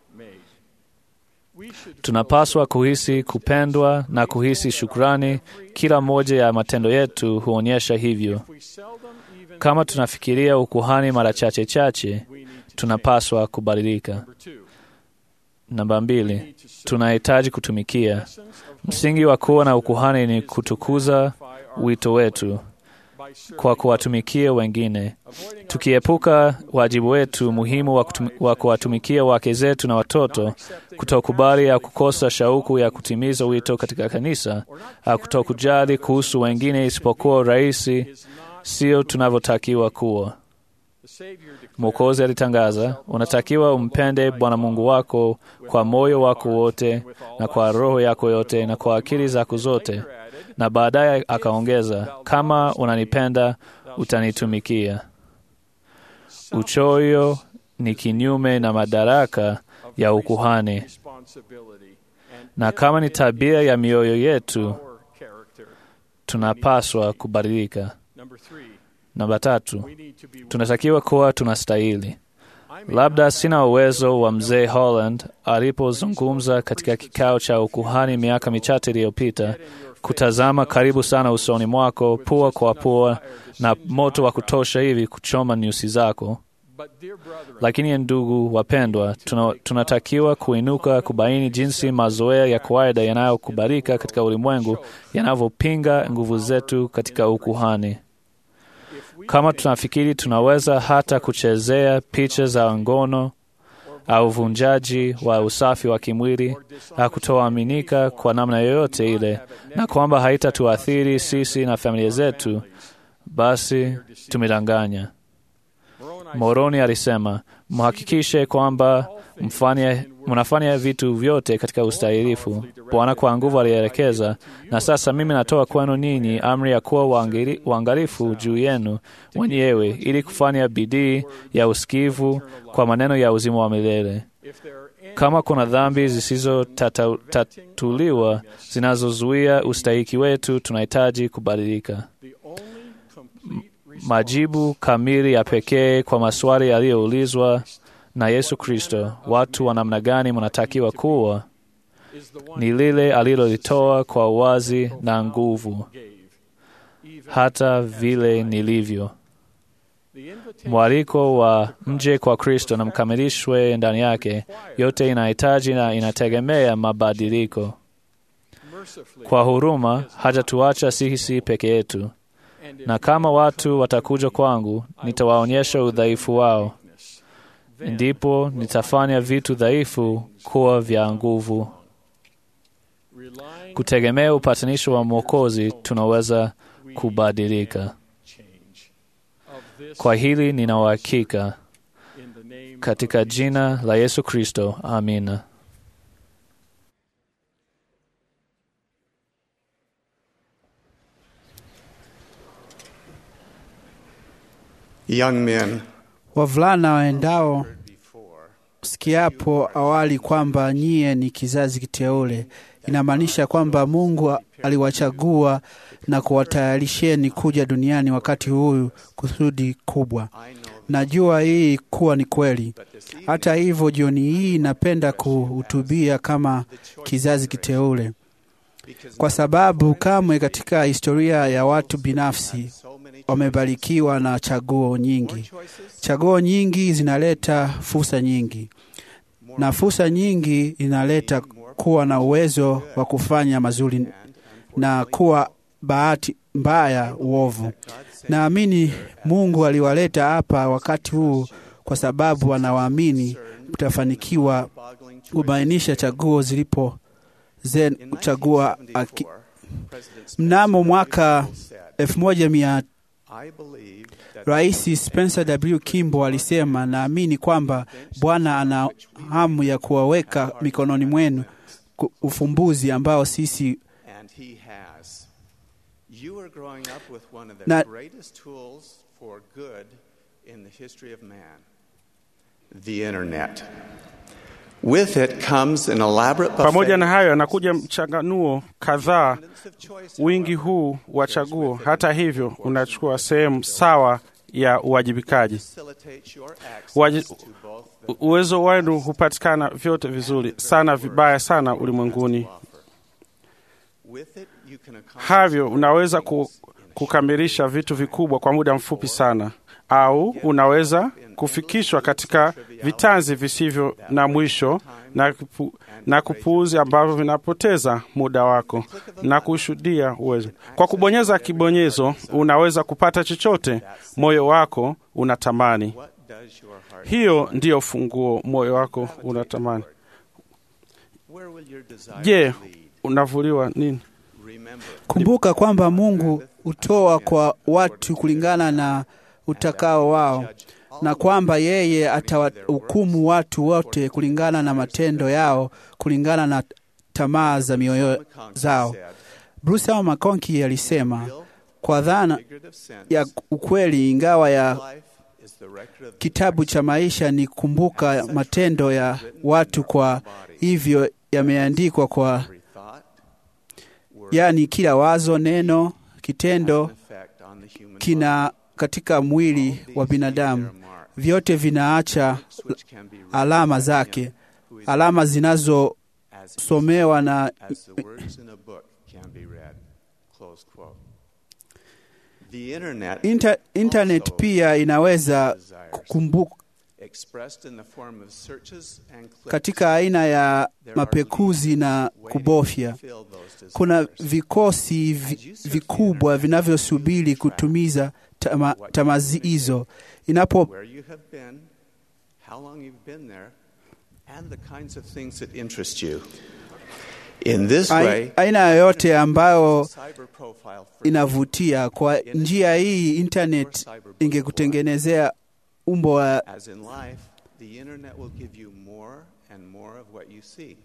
Tunapaswa kuhisi kupendwa na kuhisi shukrani. Kila moja ya matendo yetu huonyesha hivyo. Kama tunafikiria ukuhani mara chache chache, tunapaswa kubadilika. Namba mbili, tunahitaji kutumikia. Msingi wa kuwa na ukuhani ni kutukuza wito wetu kwa kuwatumikia wengine, tukiepuka wajibu wetu muhimu wa, kutum, wa kuwatumikia wake zetu na watoto, kutokubali au kukosa shauku ya kutimiza wito katika kanisa, au kutokujali kuhusu wengine isipokuwa rahisi, sio tunavyotakiwa kuwa. Mwokozi alitangaza, unatakiwa umpende Bwana Mungu wako kwa moyo wako wote na kwa roho yako yote na kwa akili zako zote, na baadaye akaongeza, kama unanipenda utanitumikia. Uchoyo ni kinyume na madaraka ya ukuhani, na kama ni tabia ya mioyo yetu, tunapaswa kubadilika. Namba tatu, tunatakiwa kuwa tunastahili. Labda sina uwezo wa mzee Holland alipozungumza katika kikao cha ukuhani miaka michache iliyopita, kutazama karibu sana usoni mwako, pua kwa pua, na moto wa kutosha hivi kuchoma nyusi zako. Lakini ndugu wapendwa, tuna, tunatakiwa kuinuka kubaini jinsi mazoea ya kawaida yanayokubalika katika ulimwengu yanavyopinga nguvu zetu katika ukuhani. Kama tunafikiri tunaweza hata kuchezea picha za ngono au uvunjaji wa usafi wa kimwili au kutoaminika kwa namna yoyote ile, na kwamba haitatuathiri sisi na familia zetu, basi tumedanganya. Moroni alisema, mhakikishe kwamba mfanya mnafanya vitu vyote katika ustahilifu. Bwana kwa nguvu alielekeza, na sasa mimi natoa kwenu ninyi amri ya kuwa waangalifu juu yenu wenyewe, ili kufanya bidii ya usikivu kwa maneno ya uzima wa milele. Kama kuna dhambi zisizotatuliwa zinazozuia ustahiki wetu, tunahitaji kubadilika. Majibu kamili ya pekee kwa maswali yaliyoulizwa na Yesu Kristo, watu wa namna gani mnatakiwa kuwa, ni lile alilolitoa kwa uwazi na nguvu, hata vile nilivyo. Mwaliko wa mje kwa Kristo na mkamilishwe ndani yake, yote inahitaji na inategemea mabadiliko. Kwa huruma hajatuacha sisi peke yetu, na kama watu watakuja kwangu, nitawaonyesha udhaifu wao ndipo nitafanya vitu dhaifu kuwa vya nguvu. Kutegemea upatanisho wa Mwokozi, tunaweza kubadilika. Kwa hili nina uhakika, katika jina la Yesu Kristo, amina. Young men, Wavulana waendao sikiapo awali kwamba nyie ni kizazi kiteule, inamaanisha kwamba Mungu aliwachagua na kuwatayarisheni kuja duniani wakati huyu kusudi kubwa. Najua hii kuwa ni kweli. Hata hivyo, jioni hii napenda kuhutubia kama kizazi kiteule, kwa sababu kamwe katika historia ya watu binafsi wamebarikiwa na chaguo nyingi. Chaguo nyingi zinaleta fursa nyingi, na fursa nyingi inaleta kuwa na uwezo wa kufanya mazuri na kuwa bahati mbaya uovu. Naamini Mungu aliwaleta hapa wakati huu kwa sababu anawaamini mtafanikiwa kubainisha chaguo zilipo zen kuchagua aki. Mnamo mwaka elfu moja mia Rais Spencer W. Kimball alisema, naamini kwamba Bwana ana hamu ya kuwaweka mikononi mwenu ufumbuzi ambao sisi You are growing up with one of the Na- greatest tools for good in the history of man the internet. With it comes an elaborate Pamoja na buffet hayo, anakuja mchanganuo kadhaa. of choice. Wingi huu wa chaguo, hata hivyo, unachukua sehemu sawa ya uwajibikaji. facilitates your Waji- access to both the U- Uwezo wenu hupatikana vyote vizuri sana, vibaya sana ulimwenguni. offer. With it, you can accomplish Havyo unaweza ku, kukamilisha vitu vikubwa kwa muda mfupi sana, au unaweza kufikishwa katika vitanzi visivyo na mwisho na, kupu, na kupuuzi ambavyo vinapoteza muda wako na kushuhudia uwezo. Kwa kubonyeza kibonyezo, unaweza kupata chochote moyo wako unatamani. what does your heart Hiyo ndiyo funguo moyo wako unatamani. Where will your desire Je, lead? unavuliwa nini? Remember, Kumbuka kwamba Mungu hutoa kwa watu kulingana na utakao wao, na kwamba yeye atawahukumu watu wote kulingana na matendo yao, kulingana na tamaa za mioyo McConkie zao. said, Bruce L. McConkie alisema real kwa dhana figurative sense, ya ukweli, ingawa ya life is the record of the kitabu cha maisha ni kumbuka matendo ya watu, kwa hivyo yameandikwa kwa every thought, word, yani kila wazo, neno, kitendo and effect on the human kina katika mwili body. wa These binadamu leave their mark, vyote vinaacha which can be read alama by zake, him who is alama zinazosomewa as na as the words in a book can be read. Close quote. The internet Inter, internet pia inaweza kukumbuka expressed in the form of searches and clicks. katika aina ya mapekuzi na kubofya. Fill those Kuna desires. vikosi vi, vikubwa vinavyosubiri kutumiza tama, tamazi hizo inapo where you have been, how long you've been there, and the kinds of things that interest you. In this ai- way, aina yoyote ambayo cyber profile for inavutia. Kwa njia hii, internet ingekutengenezea umbo wa as in life, the internet will give you more and more of what you seek.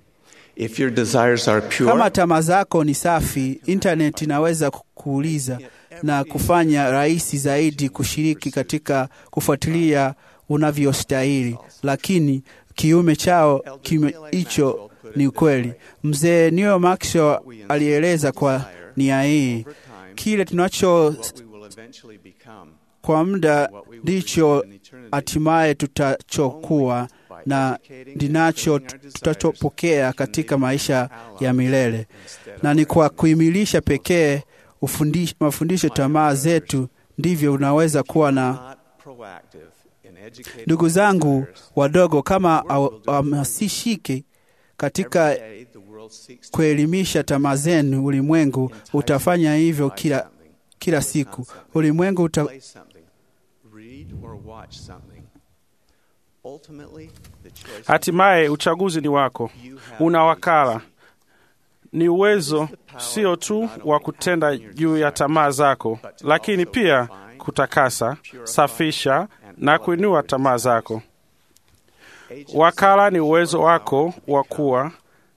If your desires are pure, Kama tamaa zako ni safi, internet inaweza kuuliza na kufanya rahisi zaidi kushiriki katika kufuatilia unavyostahili, lakini kiume chao kiume hicho ni ukweli. Mzee Neil Maxwell alieleza kwa nia hii, over time, kile tunacho what we will eventually become, kwa muda ndicho hatimaye tutachokuwa na ndinacho tutachopokea katika maisha ya milele, na ni kwa kuimilisha pekee ufundish- mafundisho tamaa zetu ndivyo unaweza kuwa na not proactive in educating ndugu zangu desires. wadogo, kama hamasishiki katika Every day, the world seeks to kuelimisha tamaa zenu, ulimwengu utafanya hivyo buy kila, something, kila siku. Ulimwengu uta, play something, read or watch something. Ultimately, the choice is Hatimaye uchaguzi ni wako, you have una the wakala. agency. Ni uwezo sio tu wa kutenda juu ya tamaa zako, lakini pia kutakasa, safisha na kuinua tamaa zako. Agency Wakala ni uwezo wako wa kuwa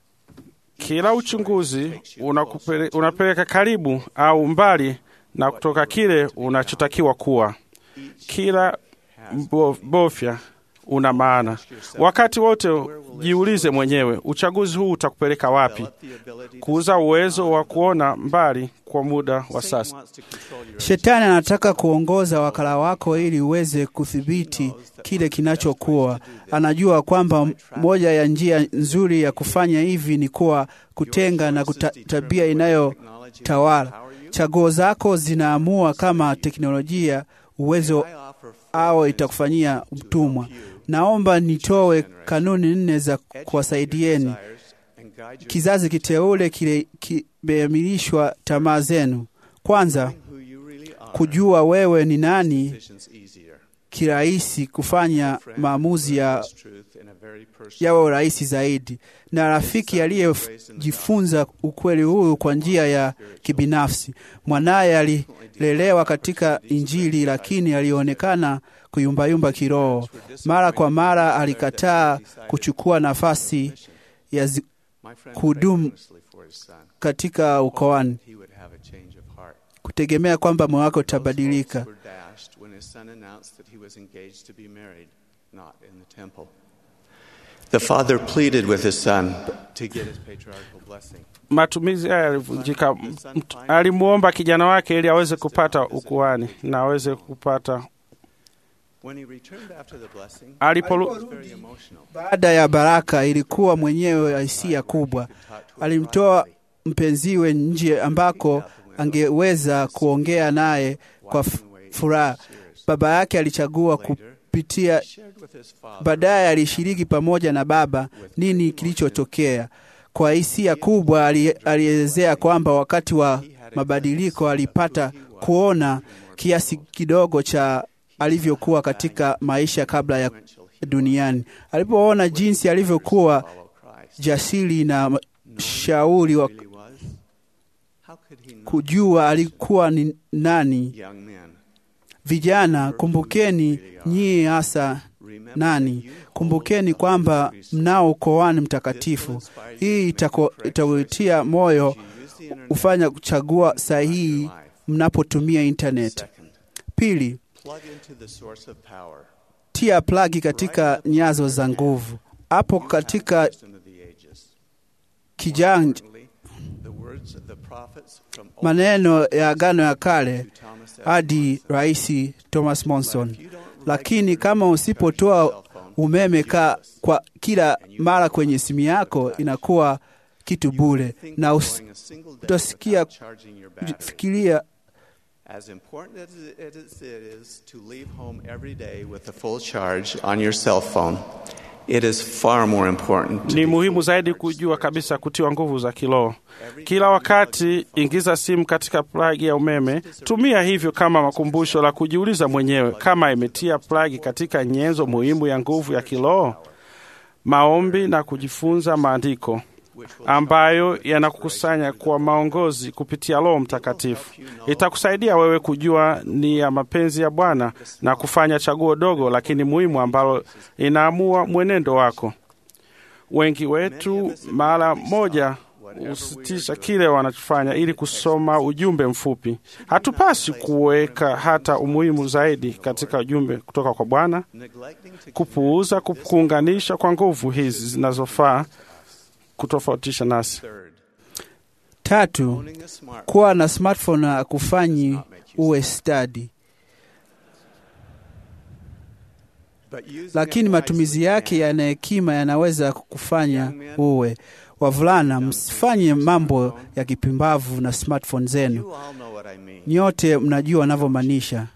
kila uchunguzi unakupele, unapeleka karibu au mbali na kutoka kile unachotakiwa kuwa. Kila mbo- bofya una maana. Wakati wote jiulize mwenyewe, uchaguzi huu utakupeleka wapi? develop the ability to Kuuza uwezo wa kuona mbali kwa muda wa Satan sasa. wants to control your Shetani anataka kuongoza wakala wako ili uweze kudhibiti kile kinachokuwa. Anajua kwamba moja ya njia nzuri ya kufanya hivi ni kuwa kutenga na kuta, tabia inayotawala. Chaguo zako zinaamua kama teknolojia, uwezo I offer au itakufanyia mtumwa. Naomba nitoe kanuni nne za kuwasaidieni desires and guide your kizazi kiteule kile kimeamilishwa tamaa zenu. Kwanza, who you really are. kujua wewe ni nani Decisions easier. kirahisi kufanya maamuzi ya This truth in a very personal yawe rahisi zaidi, na rafiki aliyejifunza ukweli huu kwa njia ya kibinafsi. Mwanaye alilelewa katika Injili, lakini alionekana kuyumbayumba kiroho. Mara kwa mara alikataa kuchukua nafasi ya zi- My friend kudumu prayed earnestly for his son. katika ukoani. He would have a change of heart. kutegemea kwamba moyo wako utabadilika. were dashed when his son announced that he was engaged to be married, not in the temple. The father pleaded with his son to get his patriarchal blessing. Matumizi haya yalivunjika. Mt- Alimwomba kijana wake ili aweze kupata ukuhani na aweze kupata. When he returned after the blessing, Alipo he was very emotional. Baada ya baraka, ilikuwa mwenyewe hisia kubwa. Alimtoa mpenziwe nje ambako angeweza kuongea naye kwa f- furaha. Baba yake alichagua kupitia. Shared with his father Baadaye alishiriki pamoja na baba nini kilichotokea. Kwa hisia kubwa, ali- alielezea kwamba wakati wa mabadiliko alipata kuona kiasi kidogo cha alivyokuwa katika maisha kabla ya duniani. Alipoona jinsi alivyokuwa jasiri na shauri wa really was. How could he not? kujua alikuwa ni nani. Young men, Vijana, kumbukeni nyie hasa nani. Kumbukeni kwamba mnao ukoani mtakatifu. Hii itako- itautia moyo hufanya kuchagua sahihi mnapotumia internet. second, Pili, plug into the source of power. tia plagi katika nyazo za nguvu. Hapo katika Wisdom of the ages. kijanja Importantly, the words of the prophets from Old maneno ya Agano ya Kale to Thomas S. hadi Rais Thomas Monson. If you don't write Lakini kama usipotoa umeme ka, kwa kila mara kwenye simu yako inakuwa kitu bure, na us- going a single day utasikia without charging your battery. fikiria As important as it is, it is to leave home every day with a full charge on your cell phone, it is far more important to Ni be muhimu zaidi kujua kabisa kutiwa nguvu za kiroho. Kila wakati ingiza simu katika plagi ya umeme. Tumia hivyo kama makumbusho la kujiuliza mwenyewe kama imetia plagi katika nyenzo muhimu ya nguvu ya kiroho, maombi na kujifunza maandiko ambayo yanakukusanya kwa maongozi kupitia Roho Mtakatifu. Itakusaidia wewe kujua ni ya mapenzi ya Bwana na kufanya chaguo dogo lakini muhimu ambalo inaamua mwenendo wako. Wengi wetu mara moja husitisha kile wanachofanya ili kusoma ujumbe mfupi. Hatupasi kuweka hata umuhimu zaidi katika ujumbe kutoka kwa Bwana, neglecting to kupuuza ku- kuunganisha kwa nguvu hizi zinazofaa kutofautisha nasi. third. tatu, Owning a smartphone kuwa na smartphone akufanyi uwe stadi, but using lakini it matumizi wisely yake can. yana hekima yanaweza kukufanya uwe. Wavulana, msifanye mambo ya kipimbavu na smartphone zenu. You all know what I mean. Nyote mnajua wanavyomaanisha.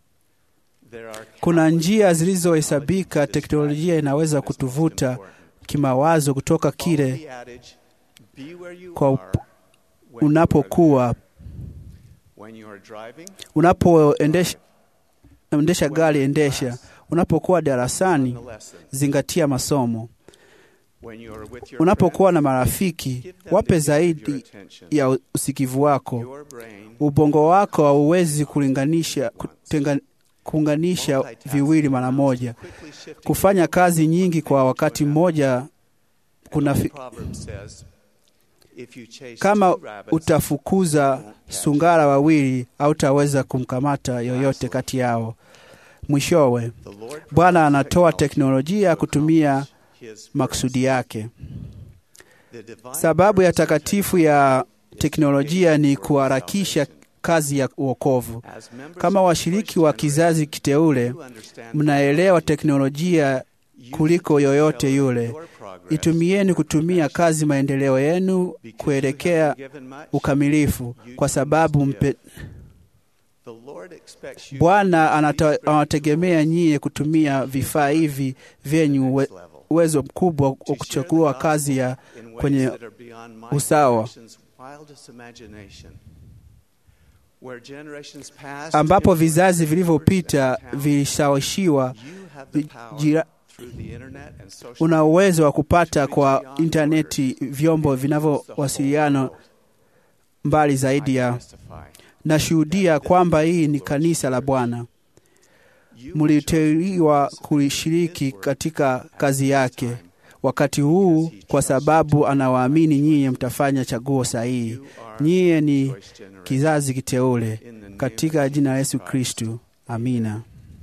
There are Kuna njia zilizohesabika, teknolojia inaweza kutuvuta kimawazo kutoka kile the adage, be where you kwa are up- when you unapokuwa are when you are driving, unapoendesha endesha gari, endesha. Unapokuwa darasani, the lesson. zingatia masomo. When you are with your Unapokuwa na friends, marafiki, give them wape the gift of your zaidi attention. ya usikivu wako. Your brain Ubongo wako hauwezi kulinganisha kutenga, kuunganisha viwili mara moja. quickly shifting Kufanya kazi nyingi kwa wakati mmoja kuna fi, proverb says, if you chase kama two rabbits, utafukuza sungara wawili hautaweza kumkamata yoyote kati yao. Mwishowe, the Lord Bwana provides anatoa technology teknolojia to kutumia accomplish his makusudi yake. The divine Sababu ya purpose of takatifu ya teknolojia ni kuharakisha kazi ya uokovu. As members Kama of the washiriki first wa generation, kizazi kiteule, you understand mnaelewa teknolojia kuliko yoyote yule. your progress Itumieni kutumia kazi maendeleo yenu kuelekea ukamilifu, kwa sababu mpe, The Lord expects you Bwana anata- anategemea nyie kutumia vifaa hivi vyenyu uwe- uwezo mkubwa wa to kuchukua share the kazi ya gospel in ways kwenye that are beyond my usawa. generation's wildest imagination. Where generations past ambapo influenced vizazi vilivyopita talent, vilishawishiwa. you have the power jira- through the internet and social Una uwezo wa kupata kwa intaneti vyombo vinavyowasiliana mbali zaidi ya testify. nashuhudia kwamba hii ni kanisa la Bwana. You Mliteuliwa kulishiriki katika kazi yake. wakati huu, kwa sababu anawaamini nyinyi mtafanya chaguo sahihi. Nyinyi ni kizazi kiteule, katika jina la Yesu Kristu, amina.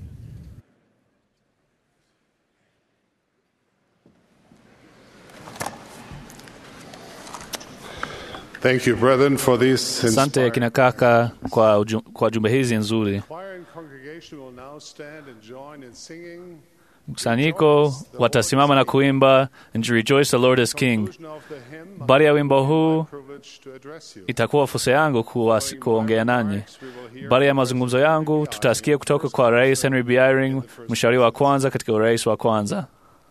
Thank you, brethren, for these Asante inspiring kina kaka kwa, uju, kwa jumbe hizi nzuri. choir and congregation will now stand and join in singing Mkusanyiko watasimama na kuimba and to rejoice the Lord is King. conclusion of the hymn. Baada ya wimbo huu Privilege to address you. itakuwa fursa yangu kuwas- kuongea nanyi. Baada ya mazungumzo yangu, tutasikia kutoka kwa Rais Henry B. Eyring, mshauri wa kwanza katika urais wa kwanza.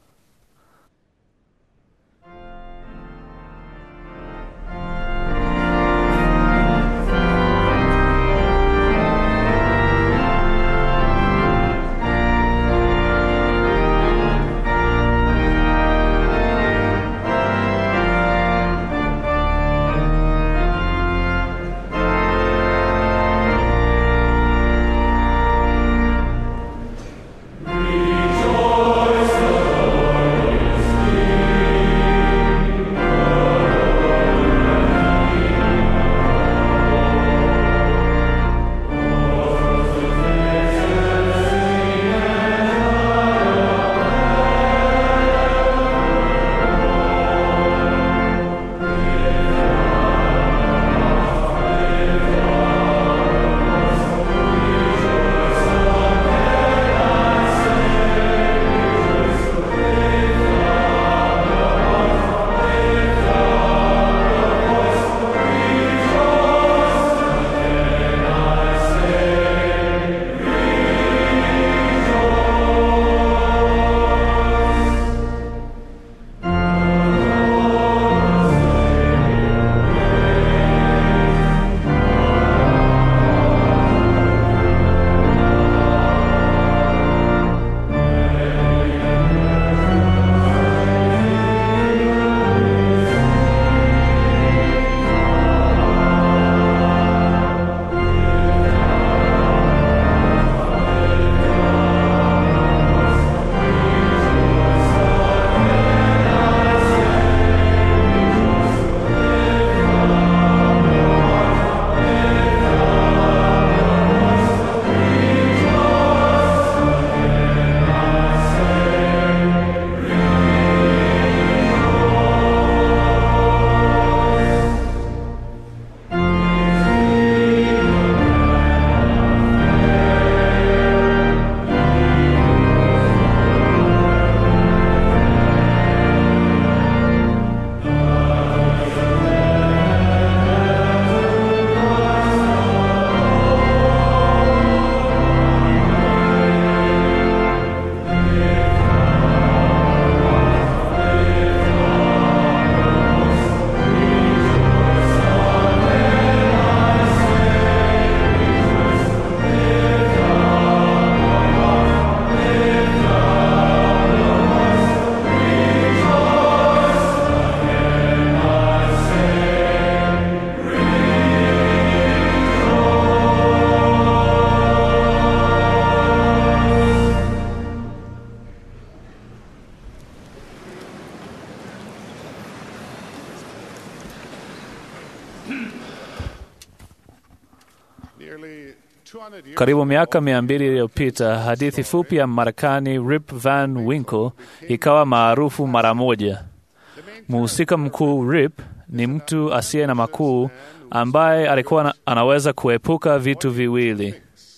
Nearly 200 years Karibu miaka mia mbili iliyopita, hadithi fupi ya Marekani Rip Van Winkle ikawa maarufu mara moja. Mhusika mkuu Rip ni mtu asiye na makuu ambaye alikuwa na- anaweza kuepuka vitu viwili: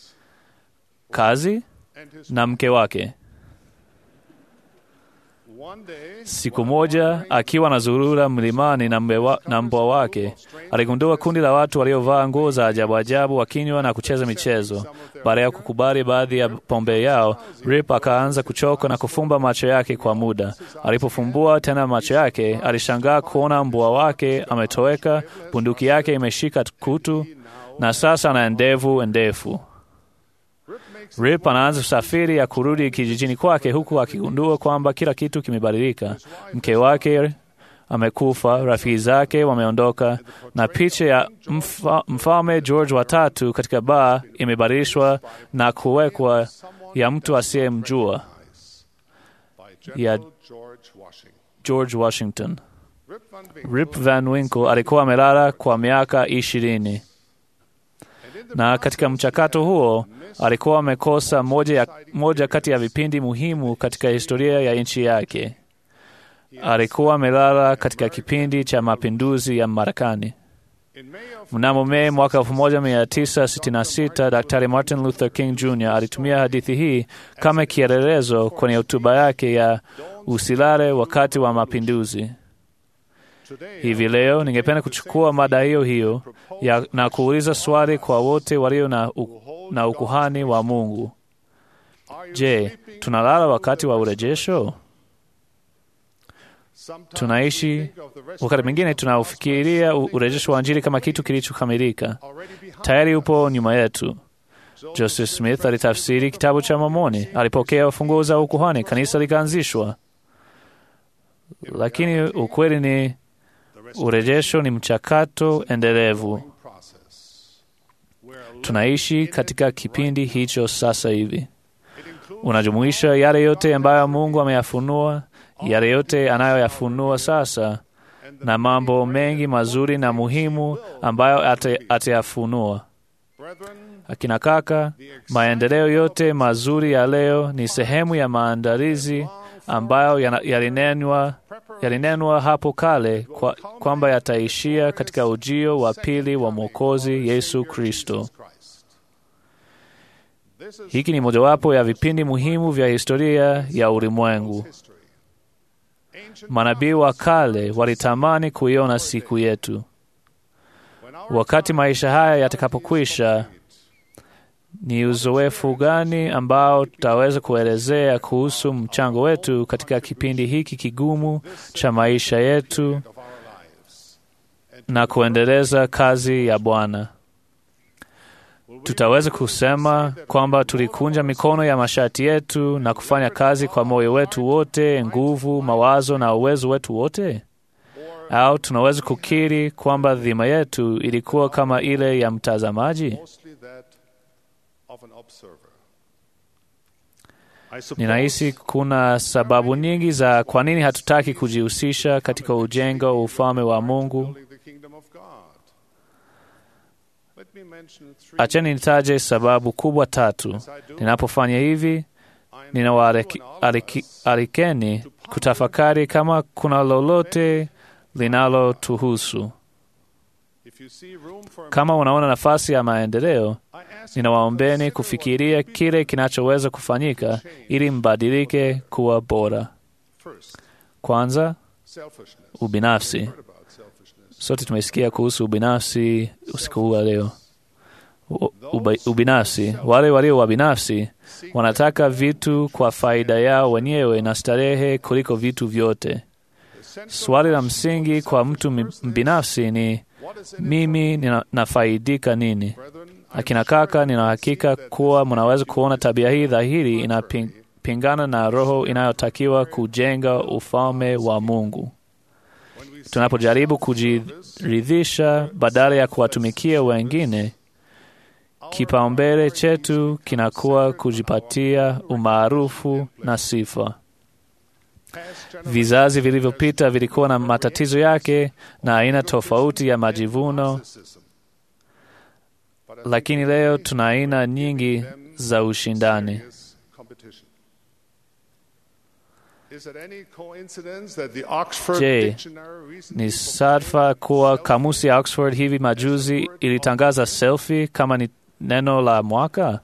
kazi na mke wake. one day Siku moja akiwa anazurura mlimani na mbe wa- na mbwa wake, aligundua kundi la watu waliovaa nguo za ajabu ajabu wakinywa na kucheza michezo. Baada ya kukubali baadhi ya pombe yao, Rip akaanza kuchoka na kufumba macho yake kwa muda. Alipofumbua tena macho yake, alishangaa kuona mbwa wake ametoweka, bunduki yake imeshika kutu, na sasa ana ndevu ndefu. Rip anaanza safari ya kurudi kijijini kwake huku akigundua kwamba kila kitu kimebadilika. Mke wake amekufa, rafiki zake wameondoka, na picha ya mfa, mfalme George wa tatu katika baa imebadilishwa na kuwekwa ya mtu asiyemjua by ya General George Washington. George Washington. Rip Van Winkle alikuwa amelala kwa miaka ishirini na katika mchakato huo alikuwa amekosa moja, ya, moja kati ya vipindi muhimu katika historia ya nchi yake. Alikuwa amelala katika kipindi cha mapinduzi ya Marekani. Mnamo Mei mwaka 1966 Daktari Martin Luther King Jr. alitumia hadithi hii kama kielelezo kwenye hotuba yake ya usilale wakati wa mapinduzi. Hivi leo ningependa kuchukua mada hiyo hiyo ya, na kuuliza swali kwa wote walio na, u, na ukuhani wa Mungu. Je, tunalala wakati wa urejesho? Tunaishi wakati mwingine tunaufikiria urejesho wa Injili kama kitu kilichokamilika, tayari upo nyuma yetu. Joseph Smith alitafsiri kitabu cha Mormoni, alipokea ufunguo za ukuhani, kanisa likaanzishwa. Lakini ukweli ni urejesho ni mchakato endelevu. Tunaishi katika kipindi hicho sasa hivi. Unajumuisha yale yote ambayo Mungu ameyafunua, yale yote anayoyafunua sasa, na mambo mengi mazuri na muhimu ambayo atayafunua. Akina kaka, maendeleo yote mazuri ya leo ni sehemu ya maandalizi ambayo yalinenwa yalinenwa hapo kale kwa, kwamba yataishia katika ujio wa pili wa Mwokozi Yesu Kristo. Hiki ni mojawapo ya vipindi muhimu vya historia ya ulimwengu. Manabii wa kale walitamani kuiona siku yetu. Wakati maisha haya yatakapokwisha, ni uzoefu gani ambao tutaweza kuelezea kuhusu mchango wetu katika kipindi hiki kigumu cha maisha yetu na kuendeleza kazi ya Bwana? Tutaweza kusema kwamba tulikunja mikono ya mashati yetu na kufanya kazi kwa moyo wetu wote, nguvu, mawazo na uwezo wetu wote? Au tunaweza kukiri kwamba dhima yetu ilikuwa kama ile ya mtazamaji? Ninahisi kuna sababu nyingi za kwa nini hatutaki kujihusisha katika ujengo wa ufalme wa Mungu. Acheni nitaje sababu kubwa tatu. Ninapofanya hivi, ninawaalikeni kutafakari kama kuna lolote linalotuhusu. Kama unaona nafasi ya maendeleo, ninawaombeni kufikiria kile kinachoweza kufanyika ili mbadilike kuwa bora. Kwanza, ubinafsi. Sote tumesikia kuhusu ubinafsi usiku huu wa leo. Uba, ubinafsi. Wale walio wabinafsi wanataka vitu kwa faida yao wenyewe na starehe kuliko vitu vyote. Swali la msingi kwa mtu mbinafsi ni mimi ninafaidika nini? Akina kaka, nina hakika kuwa mnaweza kuona tabia hii dhahiri inapingana na roho inayotakiwa kujenga ufalme wa Mungu. Tunapojaribu kujiridhisha badala ya kuwatumikia wengine, kipaumbele chetu kinakuwa kujipatia umaarufu na sifa. Vizazi vilivyopita vilikuwa na matatizo yake na aina tofauti ya majivuno, lakini leo tuna aina nyingi za ushindani. Je, ni sadfa kuwa kamusi ya Oxford hivi majuzi ilitangaza selfie kama ni neno la mwaka?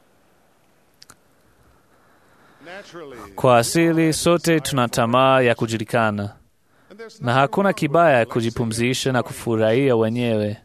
Kwa asili sote tuna tamaa ya kujulikana, na hakuna kibaya ya kujipumzisha na kufurahia wenyewe.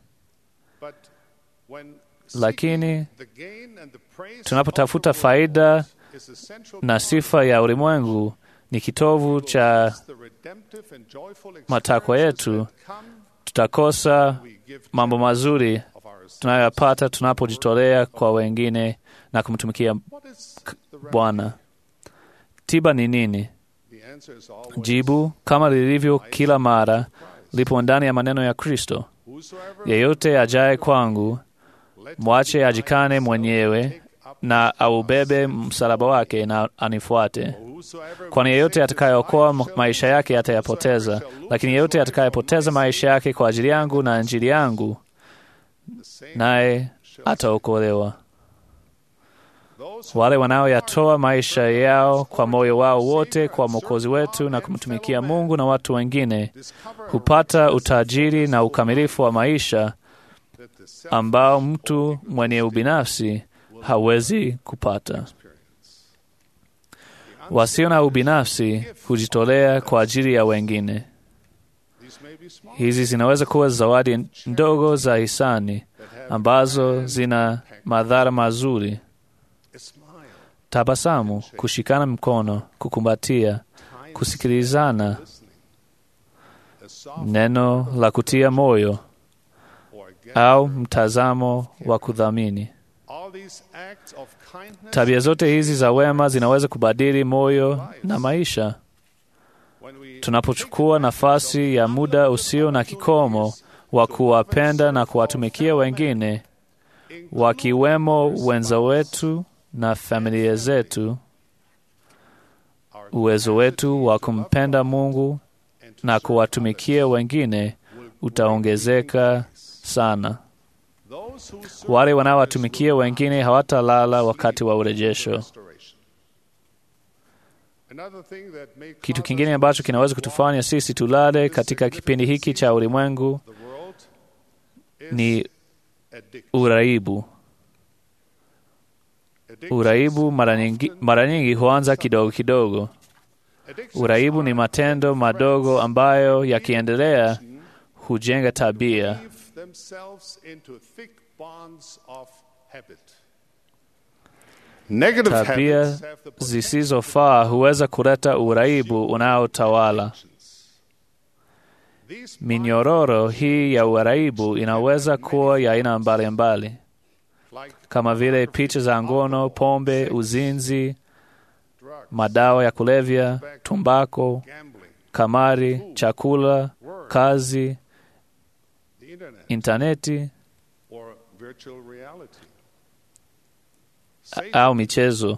Lakini tunapotafuta faida na sifa ya ulimwengu ni kitovu cha matakwa yetu, tutakosa mambo mazuri tunayoyapata tunapojitolea kwa wengine na kumtumikia Bwana. Tiba ni nini? Jibu, kama lilivyo kila mara, lipo ndani ya maneno ya Kristo: yeyote ajaye kwangu, mwache ajikane mwenyewe na aubebe msalaba wake na anifuate. kwani yeyote atakayeokoa maisha yake atayapoteza, lakini yeyote atakayepoteza maisha yake kwa ajili yangu na Injili yangu, naye ataokolewa. Wale wanaoyatoa maisha yao kwa moyo wao wote kwa Mwokozi wetu na kumtumikia Mungu na watu wengine hupata utajiri na ukamilifu wa maisha ambao mtu mwenye ubinafsi hawezi kupata. Wasio na ubinafsi hujitolea kwa ajili ya wengine. Hizi zinaweza kuwa zawadi ndogo za hisani ambazo zina madhara mazuri: tabasamu, kushikana mkono, kukumbatia, kusikilizana, neno la kutia moyo au mtazamo wa kudhamini. Tabia zote hizi za wema zinaweza kubadili moyo na maisha. Tunapochukua nafasi ya muda usio na kikomo wa kuwapenda na kuwatumikia wengine, wakiwemo wenza wetu na familia zetu, uwezo wetu wa kumpenda Mungu na kuwatumikia wengine utaongezeka sana. Wale wanaowatumikia wengine hawatalala wakati wa urejesho. Kitu kingine ambacho kinaweza kutufanya sisi tulale katika kipindi hiki cha ulimwengu ni uraibu. Uraibu mara nyingi, mara nyingi huanza kidogo kidogo. Uraibu ni matendo madogo ambayo yakiendelea hujenga tabia. Tabia zisizofaa huweza kuleta uraibu unaotawala. Minyororo hii ya uraibu inaweza kuwa ya aina mbalimbali kama vile picha za ngono, pombe, uzinzi, madawa ya kulevya, tumbako, kamari, chakula, kazi, intaneti au michezo.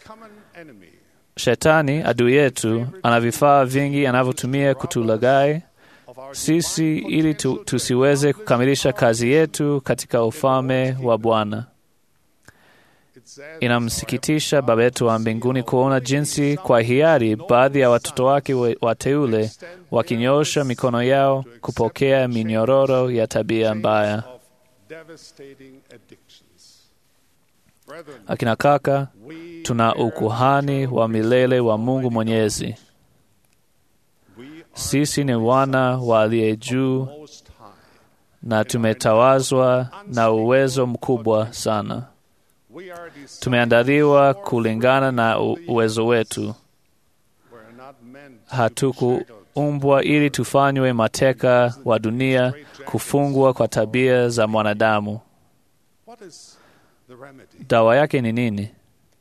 Shetani adui yetu ana vifaa vingi anavyotumia kutulaghai sisi ili tu, tusiweze kukamilisha kazi yetu katika ufalme wa Bwana. Inamsikitisha Baba yetu wa mbinguni kuona jinsi kwa hiari baadhi ya watoto wake wateule wakinyoosha mikono yao kupokea minyororo ya tabia mbaya. Akina kaka, tuna ukuhani wa milele wa Mungu Mwenyezi. Sisi ni wana wa aliye juu na tumetawazwa na uwezo mkubwa sana. Tumeandaliwa kulingana na uwezo wetu. Hatukuumbwa ili tufanywe mateka wa dunia, kufungwa kwa tabia za mwanadamu. Dawa yake ni nini?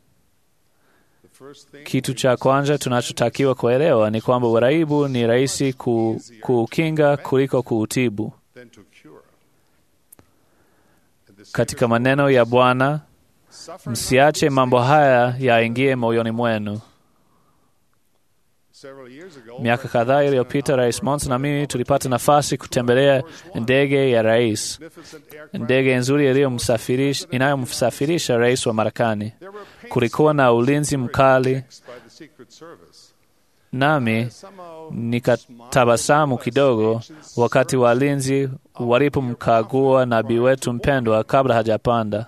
Kitu cha kwanza tunachotakiwa kuelewa ni kwamba uraibu ni rahisi ku, kuukinga kuliko kuutibu. Katika maneno ya Bwana, msiache mambo haya yaingie moyoni mwenu. Miaka kadhaa iliyopita, Rais Monson na mimi tulipata nafasi kutembelea ndege ya rais, ndege nzuri inayomsafirisha rais wa Marekani. Kulikuwa na ulinzi mkali, nami nikatabasamu kidogo wakati walinzi walipomkagua nabii wetu mpendwa kabla hajapanda.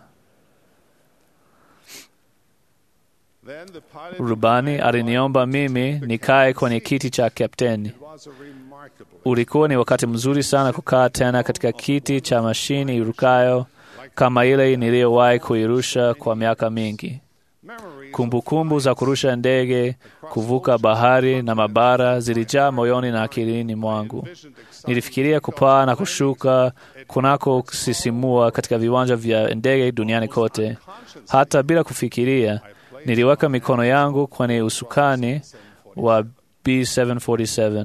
Rubani aliniomba mimi nikae kwenye kiti cha kapteni. Ulikuwa ni wakati mzuri sana kukaa tena katika kiti cha mashini irukayo kama ile niliyowahi kuirusha kwa miaka mingi. Kumbukumbu kumbu za kurusha ndege, kuvuka bahari na mabara zilijaa moyoni na akilini mwangu. Nilifikiria kupaa na kushuka kunako kusisimua katika viwanja vya ndege duniani kote. Hata bila kufikiria, niliweka mikono yangu kwenye usukani wa B747.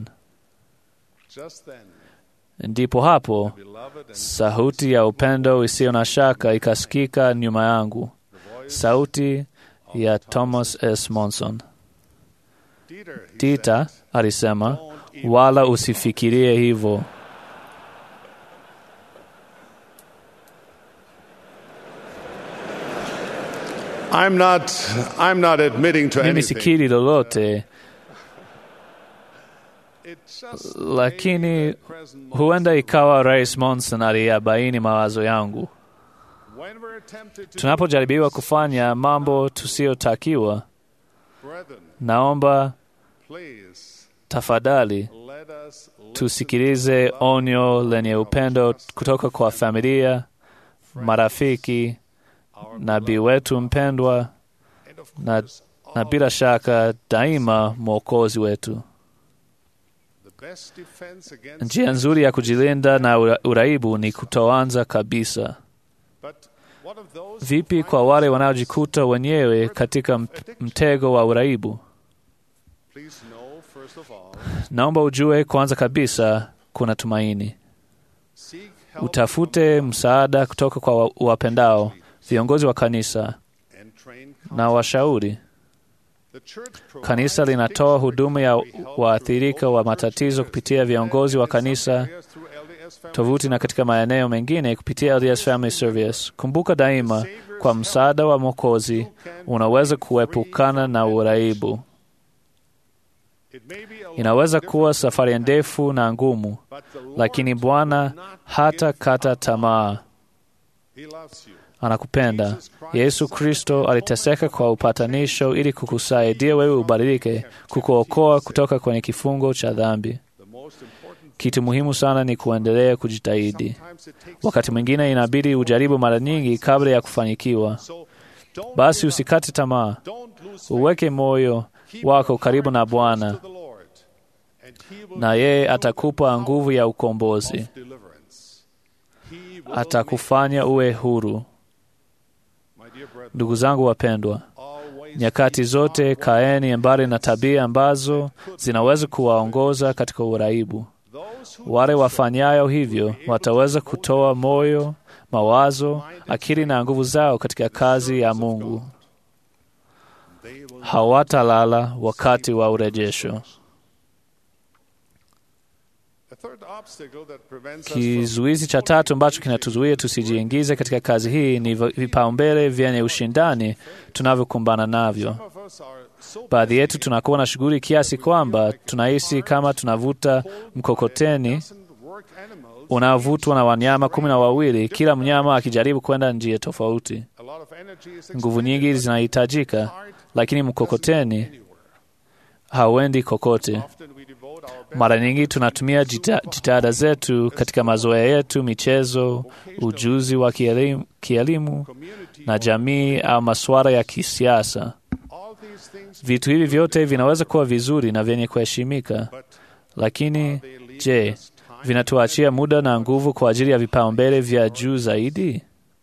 Ndipo hapo sauti ya upendo isiyo na shaka ikasikika nyuma yangu, sauti ya Thomas S. Monson. Dita alisema, wala usifikirie hivyo. I'm not, I'm not admitting to Mimi anything. sikiri lolote, It just lakini huenda ikawa Rais Monson aliyabaini mawazo yangu. when we're tempted to Tunapojaribiwa kufanya mambo tusiyotakiwa, brethren, naomba please tafadhali let us tusikilize onyo lenye upendo kutoka kwa familia, marafiki, nabii wetu mpendwa na, na bila shaka daima mwokozi wetu. the best defense against Njia nzuri ya kujilinda na ura- uraibu ni kutoanza kabisa. but what of those Vipi kwa wale wanaojikuta wenyewe katika m- mtego wa uraibu? please know first of all Naomba ujue kwanza kabisa kuna tumaini. seek help Utafute msaada kutoka kwa wa- wapendao, viongozi wa kanisa and train na washauri. the church provides Kanisa linatoa huduma ya waathirika wa matatizo kupitia viongozi wa kanisa, areas through LDS family tovuti na katika maeneo mengine kupitia LDS Family Service. Kumbuka daima, kwa msaada wa Mwokozi unaweza kuepukana na uraibu. It may be a long, Inaweza kuwa safari ndefu na ngumu, but the Lord lakini Bwana hata kata tamaa. he loves you Anakupenda. Yesu Kristo aliteseka kwa upatanisho ili kukusaidia wewe ubadilike, kukuokoa kutoka kwenye kifungo cha dhambi. the most important Kitu muhimu sana ni kuendelea kujitahidi. times it takes Wakati mwingine inabidi ujaribu mara nyingi kabla ya kufanikiwa. so don't Basi give up. usikate tamaa, don't lose uweke moyo Keep wako your karibu na heart close Bwana, to the Lord, and he will na give yeye you atakupa the nguvu ya power ukombozi, of deliverance. He will atakufanya uwe huru. make- My dear brethren, Ndugu zangu wapendwa, always nyakati keep zote on kaeni mbali na tabia ambazo zinaweza kuwaongoza katika uraibu. those who Wale wafanyayo hivyo wataweza kutoa moyo, mawazo, akili na nguvu zao katika kazi ya Mungu. they will Hawatalala wakati wa urejesho. A third obstacle that prevents us from Kizuizi cha tatu ambacho kinatuzuia tusijiingize katika kazi hii ni vi- vipaumbele vyenye ushindani tunavyokumbana navyo. some of us are so Baadhi yetu tunakuwa na shughuli kiasi kwamba tunahisi kama tunavuta mkokoteni doesn't work animals. unaovutwa na wanyama kumi na wawili, kila mnyama akijaribu kwenda njia tofauti. A lot of energy is Nguvu expended, nyingi but zinahitajika, heart lakini mkokoteni hauendi kokote. often we devote our best Mara nyingi tunatumia jita- jitihada zetu katika mazoea yetu, michezo, ujuzi wa kielimu, kielimu community. na jamii au masuala ya kisiasa. All these things, Vitu hivi vyote vinaweza kuwa vizuri na vyenye kuheshimika, but lakini they leave je, us time vinatuachia muda na nguvu kwa ajili ya vipaumbele vya juu zaidi?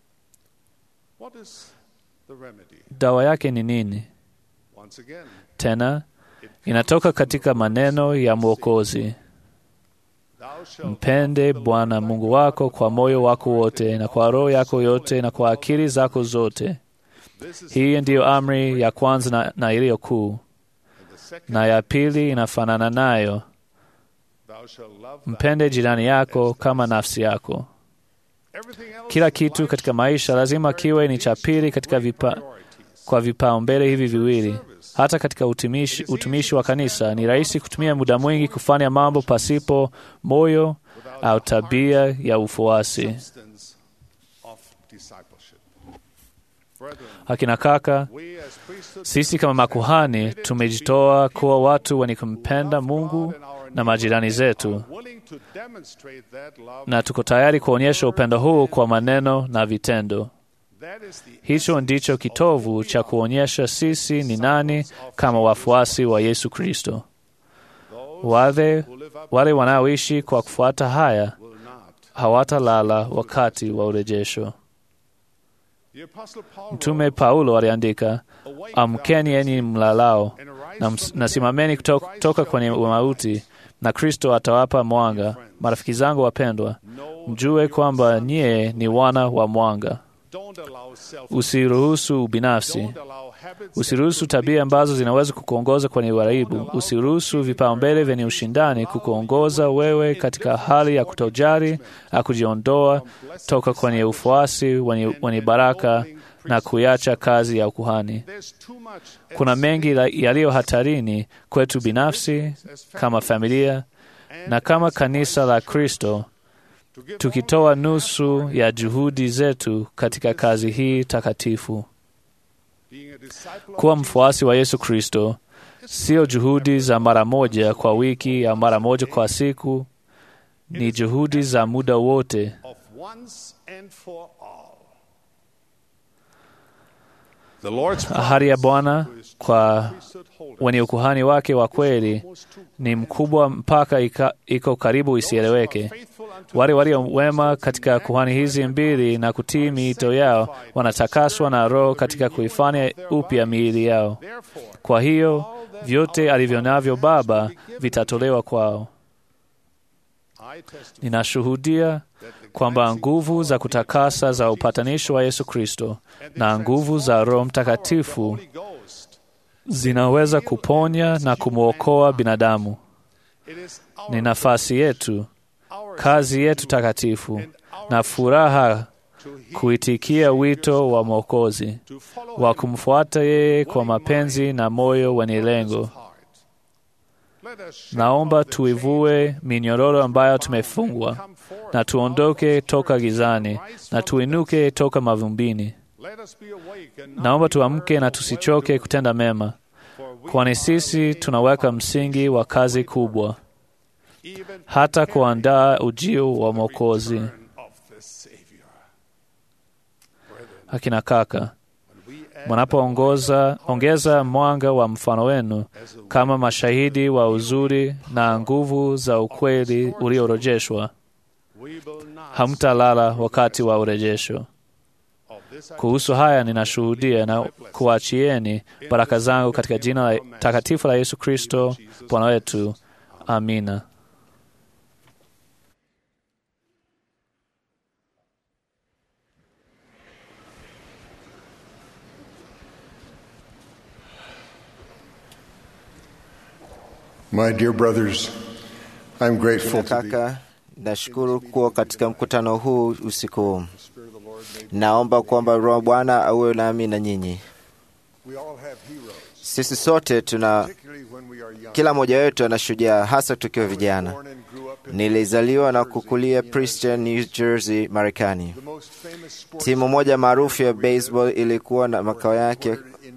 What is the remedy? Dawa yake ni nini? Once again, Tena inatoka katika maneno ya Mwokozi: thou shalt Mpende Bwana Mungu wako kwa moyo wako wote na kwa roho yako yote na kwa akili zako zote. This is Hii ndiyo amri ya kwanza na, na iliyo kuu, the second. na ya pili inafanana nayo, Thou shalt love thy mpende jirani yako kama nafsi yako. Everything else Kila in kitu life katika maisha lazima kiwe ni cha pili katika vipa, priorities. kwa vipaumbele hivi viwili. Hata katika utumishi, utumishi wa kanisa ni rahisi kutumia muda mwingi kufanya mambo pasipo moyo au tabia ya ufuasi. Substance of discipleship. Brethren, Akina kaka, we as priesthood sisi kama makuhani tumejitoa kuwa watu wenye kumpenda Mungu na majirani zetu, willing to demonstrate that love. na tuko tayari kuonyesha upendo huu kwa maneno na vitendo. That is the Hicho ndicho kitovu cha kuonyesha sisi ni nani kama wafuasi wa Yesu Kristo. Wale, who live up wale wanaoishi kwa kufuata haya will not. hawatalala wakati wa urejesho. The apostle Paul Mtume wrote, Paulo aliandika, "Awake, amkeni thou enyi mlalao and arise na, from ms- the na dead, simameni and kuto- Christ kutoka shall kwenye give you light." mauti, na Kristo atawapa mwanga. Marafiki zangu wapendwa, Know mjue that kwamba your nyie ni wana wa mwanga. Don't allow self Usiruhusu ubinafsi, Don't allow Usiruhusu tabia ambazo zinaweza kukuongoza kwenye uharibu. Usiruhusu vipaumbele vyenye ushindani kukuongoza wewe katika hali ya kutojali na kujiondoa toka kwenye ufuasi wenye, wenye baraka na kuiacha kazi ya ukuhani. Kuna mengi yaliyo hatarini kwetu binafsi, kama familia na kama kanisa la Kristo, tukitoa nusu ya juhudi zetu katika kazi hii takatifu. Kuwa mfuasi wa Yesu Kristo sio juhudi za mara moja kwa wiki au mara moja kwa siku, ni juhudi za muda wote. Ahadi ya Bwana kwa wenye ukuhani wake wa kweli ni mkubwa mpaka ika, iko karibu isieleweke. Wale walio wema katika kuhani hizi mbili na kutii miito yao wanatakaswa na Roho katika kuifanya upya miili yao. Kwa hiyo vyote alivyo navyo Baba vitatolewa kwao. Ninashuhudia kwamba nguvu za kutakasa za upatanisho wa Yesu Kristo na nguvu za Roho Mtakatifu zinaweza kuponya na kumwokoa binadamu. Ni nafasi yetu, kazi yetu takatifu na furaha kuitikia wito wa Mwokozi wa kumfuata yeye kwa mapenzi na moyo wenye lengo. Naomba tuivue minyororo ambayo tumefungwa na tuondoke toka gizani na tuinuke toka mavumbini. Naomba tuamke na tusichoke kutenda mema, kwani sisi tunaweka msingi wa kazi kubwa, hata kuandaa ujio wa Mwokozi. Akina kaka, mnapoongoza ongeza mwanga wa mfano wenu kama mashahidi wa uzuri na nguvu za ukweli uliorejeshwa. Hamtalala wakati wa urejesho. Kuhusu haya ninashuhudia na kuachieni baraka zangu katika jina la takatifu la Yesu Kristo Bwana wetu. Amina. My dear brothers, I'm grateful to be Kaka, nashukuru kuwa katika mkutano huu usiku huu. Naomba kwamba Roho Bwana awe nami na nyinyi. We all have heroes, Sisi sote tuna, particularly when we are young. kila mmoja wetu ana shujaa, hasa tukiwa vijana. Born and grew up in Nilizaliwa na kukulia Princeton, New Jersey, Marekani. the most famous sports Timu moja maarufu ya baseball ilikuwa na makao yake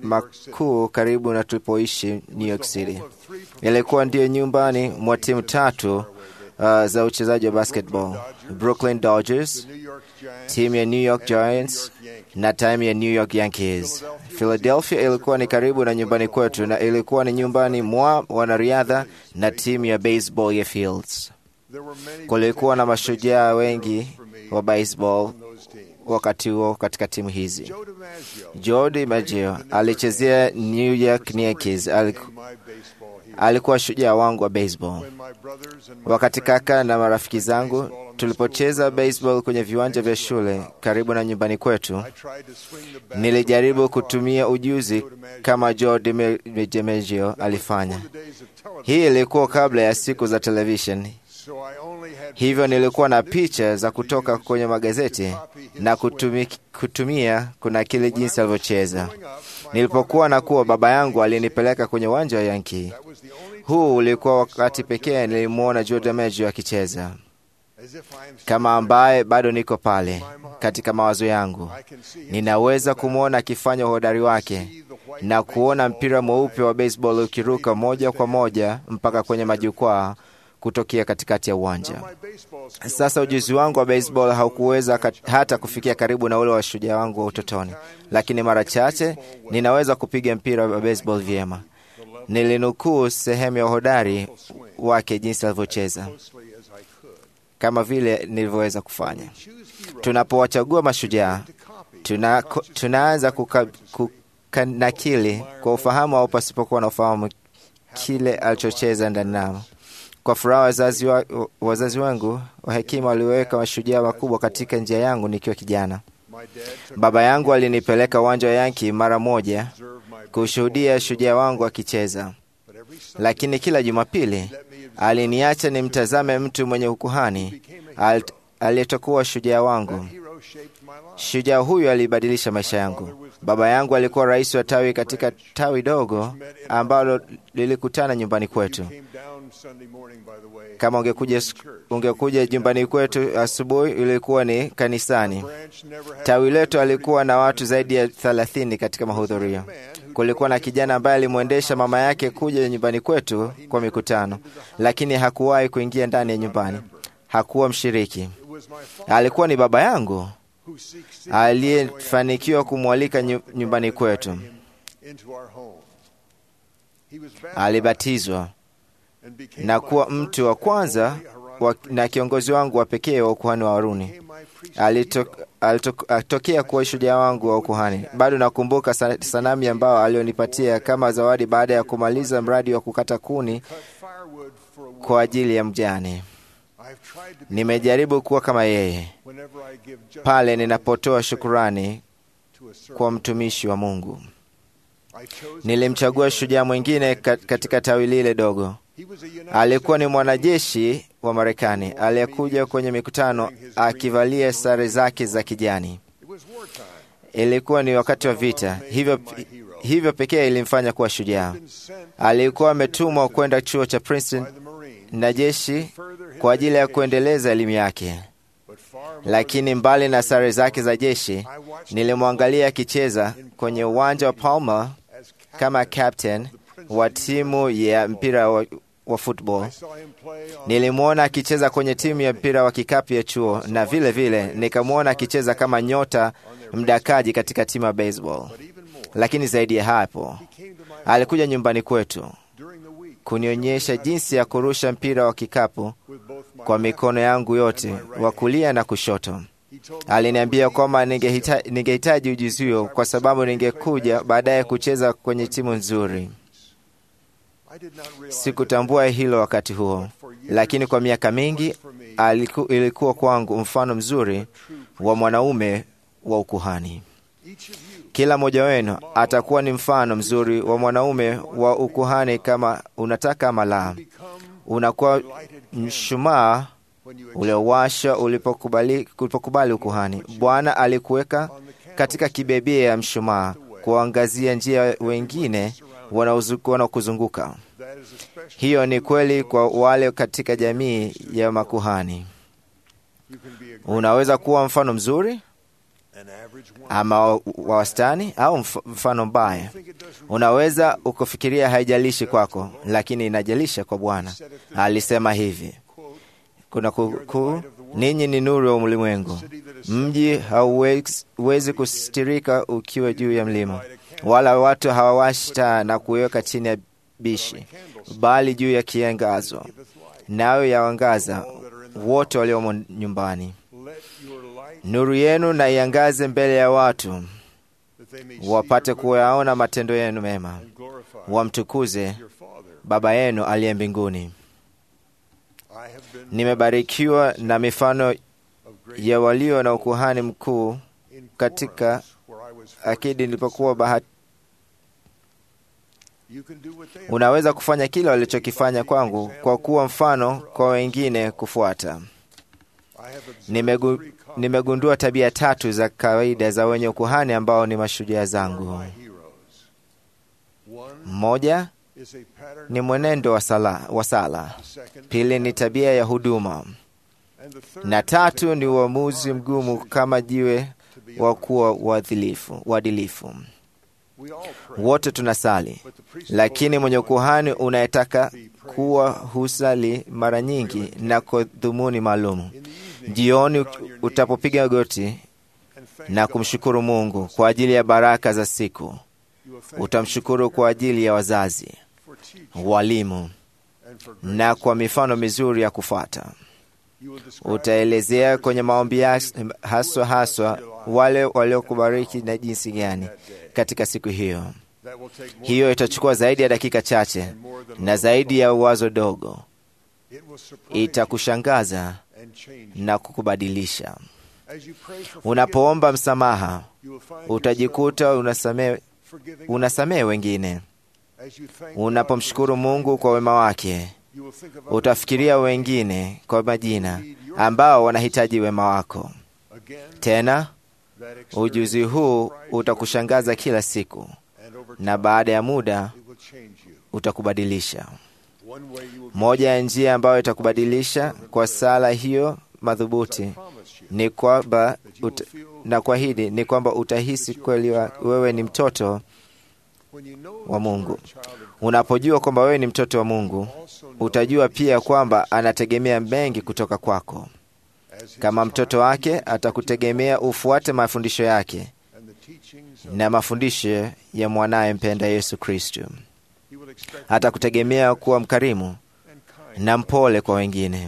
makuu karibu na tulipoishi New York City. Ilikuwa ndiyo nyumbani mwa timu tatu uh, za uchezaji wa basketball: Brooklyn Dodgers, New York Giants, timu ya New York Giants na timu ya New York Yankees. Philadelphia ilikuwa ni karibu na nyumbani kwetu na ilikuwa ni nyumbani mwa wanariadha na timu ya baseball ya Fields. there were many Kulikuwa na mashujaa wengi for me wa baseball on those teams. wakati huo katika timu hizi. Joe DiMaggio Joe DiMaggio alichezea New York Yankees. Aliku, my baseball hero. alikuwa shujaa wangu wa baseball. When my brothers and my Wakati friends kaka na marafiki zangu tulipocheza baseball kwenye viwanja vya shule karibu na nyumbani kwetu, I tried to swing the bat nilijaribu kutumia ujuzi kama Joe Dime- DiMaggio alifanya. the days of television, Hii ilikuwa kabla ya siku za television, so I only had hivyo nilikuwa na picha za kutoka kwenye magazeti na kutumi, kutumia kunakili jinsi alivyocheza. Nilipokuwa na kuwa, baba yangu alinipeleka kwenye uwanja wa Yankee. that was the only Huu ulikuwa wakati pekee nilimwona Joe DiMaggio akicheza, as if I am kama ambaye bado niko pale katika mawazo yangu. I can see him Ninaweza kumwona akifanya uhodari wake see the white na kuona mpira mweupe wa baseball ukiruka moja kwa moja mpaka kwenye majukwaa kutokea katikati ya uwanja. my baseball skills Sasa ujuzi wangu wa baseball haukuweza kat- hata kufikia karibu na ule wa shujaa wangu wa utotoni, lakini mara chache ninaweza kupiga mpira wa baseball vyema. Nilinukuu sehemu ya uhodari wake jinsi alivyocheza, closely as I could. kama vile nilivyoweza kufanya. Tunapowachagua mashujaa, tuna, tunaanza kuka, kukanakili kwa ufahamu au pasipokuwa na ufahamu kile alichocheza ndani nao. Kwa furaha wazazi, wa, wazazi wangu wa hekima waliweka mashujaa wakubwa katika njia yangu nikiwa kijana. My dad took Baba yangu alinipeleka uwanja wa Yanki mara moja observe my kushuhudia shujaa wangu akicheza, lakini kila Jumapili aliniacha nimtazame mtu mwenye ukuhani al- aliyetokuwa shujaa wangu. Shujaa huyu alibadilisha maisha yangu. Baba yangu alikuwa rais wa tawi katika tawi dogo ambalo lilikutana nyumbani kwetu. Kama ungekuja, ungekuja nyumbani kwetu asubuhi, ilikuwa ni kanisani. Tawi letu alikuwa na watu zaidi ya thelathini katika mahudhurio. Kulikuwa na kijana ambaye alimwendesha mama yake kuja nyumbani kwetu kwa mikutano, lakini hakuwahi kuingia ndani ya nyumbani. Hakuwa mshiriki. Alikuwa ni baba yangu aliyefanikiwa kumwalika nyu- nyumbani kwetu. Alibatizwa na kuwa mtu wa kwanza wa, na kiongozi wangu wa pekee wa ukuhani wa Haruni. Alitok- alitok- Alitokea kuwa shujaa wangu wa ukuhani. Bado nakumbuka sa- sanamu ambao alionipatia kama zawadi baada ya kumaliza mradi wa kukata kuni kwa ajili ya mjane. Nimejaribu kuwa kama yeye pale ninapotoa shukurani kwa mtumishi wa Mungu. Nilimchagua shujaa mwingine ka- katika tawi lile dogo. Alikuwa ni mwanajeshi wa Marekani aliyekuja kwenye mikutano akivalia sare zake za kijani. Ilikuwa ni wakati wa vita, hivyo, hivyo pekee ilimfanya kuwa shujaa. Alikuwa ametumwa kwenda chuo cha Princeton na jeshi kwa ajili ya kuendeleza elimu yake, lakini mbali na sare zake za jeshi, nilimwangalia akicheza kwenye uwanja wa Palmer kama captain wa timu ya mpira wa, wa football. Nilimwona akicheza kwenye timu ya mpira wa kikapu ya chuo na vile vile nikamwona akicheza kama nyota mdakaji katika timu ya baseball. Lakini zaidi ya hapo, alikuja nyumbani kwetu kunionyesha jinsi ya kurusha mpira wa kikapu kwa mikono yangu yote, wa kulia na kushoto. Aliniambia kwamba ningehita- ningehitaji ujuzi huo kwa sababu ningekuja baadaye kucheza kwenye timu nzuri. Sikutambua hilo wakati huo, lakini kwa miaka mingi aliku, ilikuwa kwangu mfano mzuri wa mwanaume wa ukuhani. Kila mmoja wenu atakuwa ni mfano mzuri wa mwanaume wa ukuhani, kama unataka ama la. Unakuwa mshumaa uliowasha ulipokubali, ulipokubali ukuhani. Bwana alikuweka katika kibebia ya mshumaa kuangazia njia wengine wanaozu- wanaokuzunguka. Hiyo ni kweli kwa wale katika jamii ya makuhani. Unaweza kuwa mfano mzuri ama wa wa wastani au mf- mfano mbaya. Unaweza ukufikiria haijalishi kwako, lakini inajalisha kwa Bwana. Alisema hivi kuna kukuu, ninyi ni nuru ya ulimwengu. Mji hauwezi kustirika ukiwa juu ya mlima, wala watu hawawashi taa na kuiweka chini ya bishi, bali juu ya kiangazo, nayo yawangaza wote waliomo nyumbani. Nuru yenu na iangaze mbele ya watu, wapate kuyaona matendo yenu mema, wamtukuze Baba yenu aliye mbinguni. Nimebarikiwa na mifano ya walio na ukuhani mkuu katika akidi nilipokuwa bahati. Unaweza kufanya kile walichokifanya kwangu kwa kuwa mfano kwa wengine kufuata. Nimegu, nimegundua tabia tatu za kawaida za wenye ukuhani ambao ni mashujaa zangu. Moja ni mwenendo wa sala, wa sala. Pili ni tabia ya huduma, na tatu ni uamuzi mgumu kama jiwe wa kuwa uadilifu- uadilifu. Wote tunasali, lakini mwenye ukuhani unayetaka kuwa husali mara nyingi na kwa dhumuni maalum. Jioni utapopiga goti na kumshukuru Mungu kwa ajili ya baraka za siku, utamshukuru kwa ajili ya wazazi, walimu na kwa mifano mizuri ya kufuata. Utaelezea kwenye maombi yas- haswa haswa wale waliokubariki na jinsi gani katika siku hiyo. Hiyo itachukua zaidi ya dakika chache na zaidi ya wazo dogo, itakushangaza na kukubadilisha. Unapoomba msamaha, utajikuta unasamehe unasamehe wengine. Unapomshukuru Mungu kwa wema wake, utafikiria wengine kwa majina ambao wanahitaji wema wako. Tena ujuzi huu utakushangaza kila siku, na baada ya muda utakubadilisha. Moja ya njia ambayo itakubadilisha kwa sala hiyo madhubuti ni kwamba ut, na kuahidi ni kwamba utahisi kweli wa, wewe ni mtoto wa Mungu. Unapojua kwamba wewe ni mtoto wa Mungu, utajua pia kwamba anategemea mengi kutoka kwako. Kama mtoto wake, atakutegemea ufuate mafundisho yake na mafundisho ya mwanaye mpenda Yesu Kristo. Atakutegemea kuwa mkarimu na mpole kwa wengine.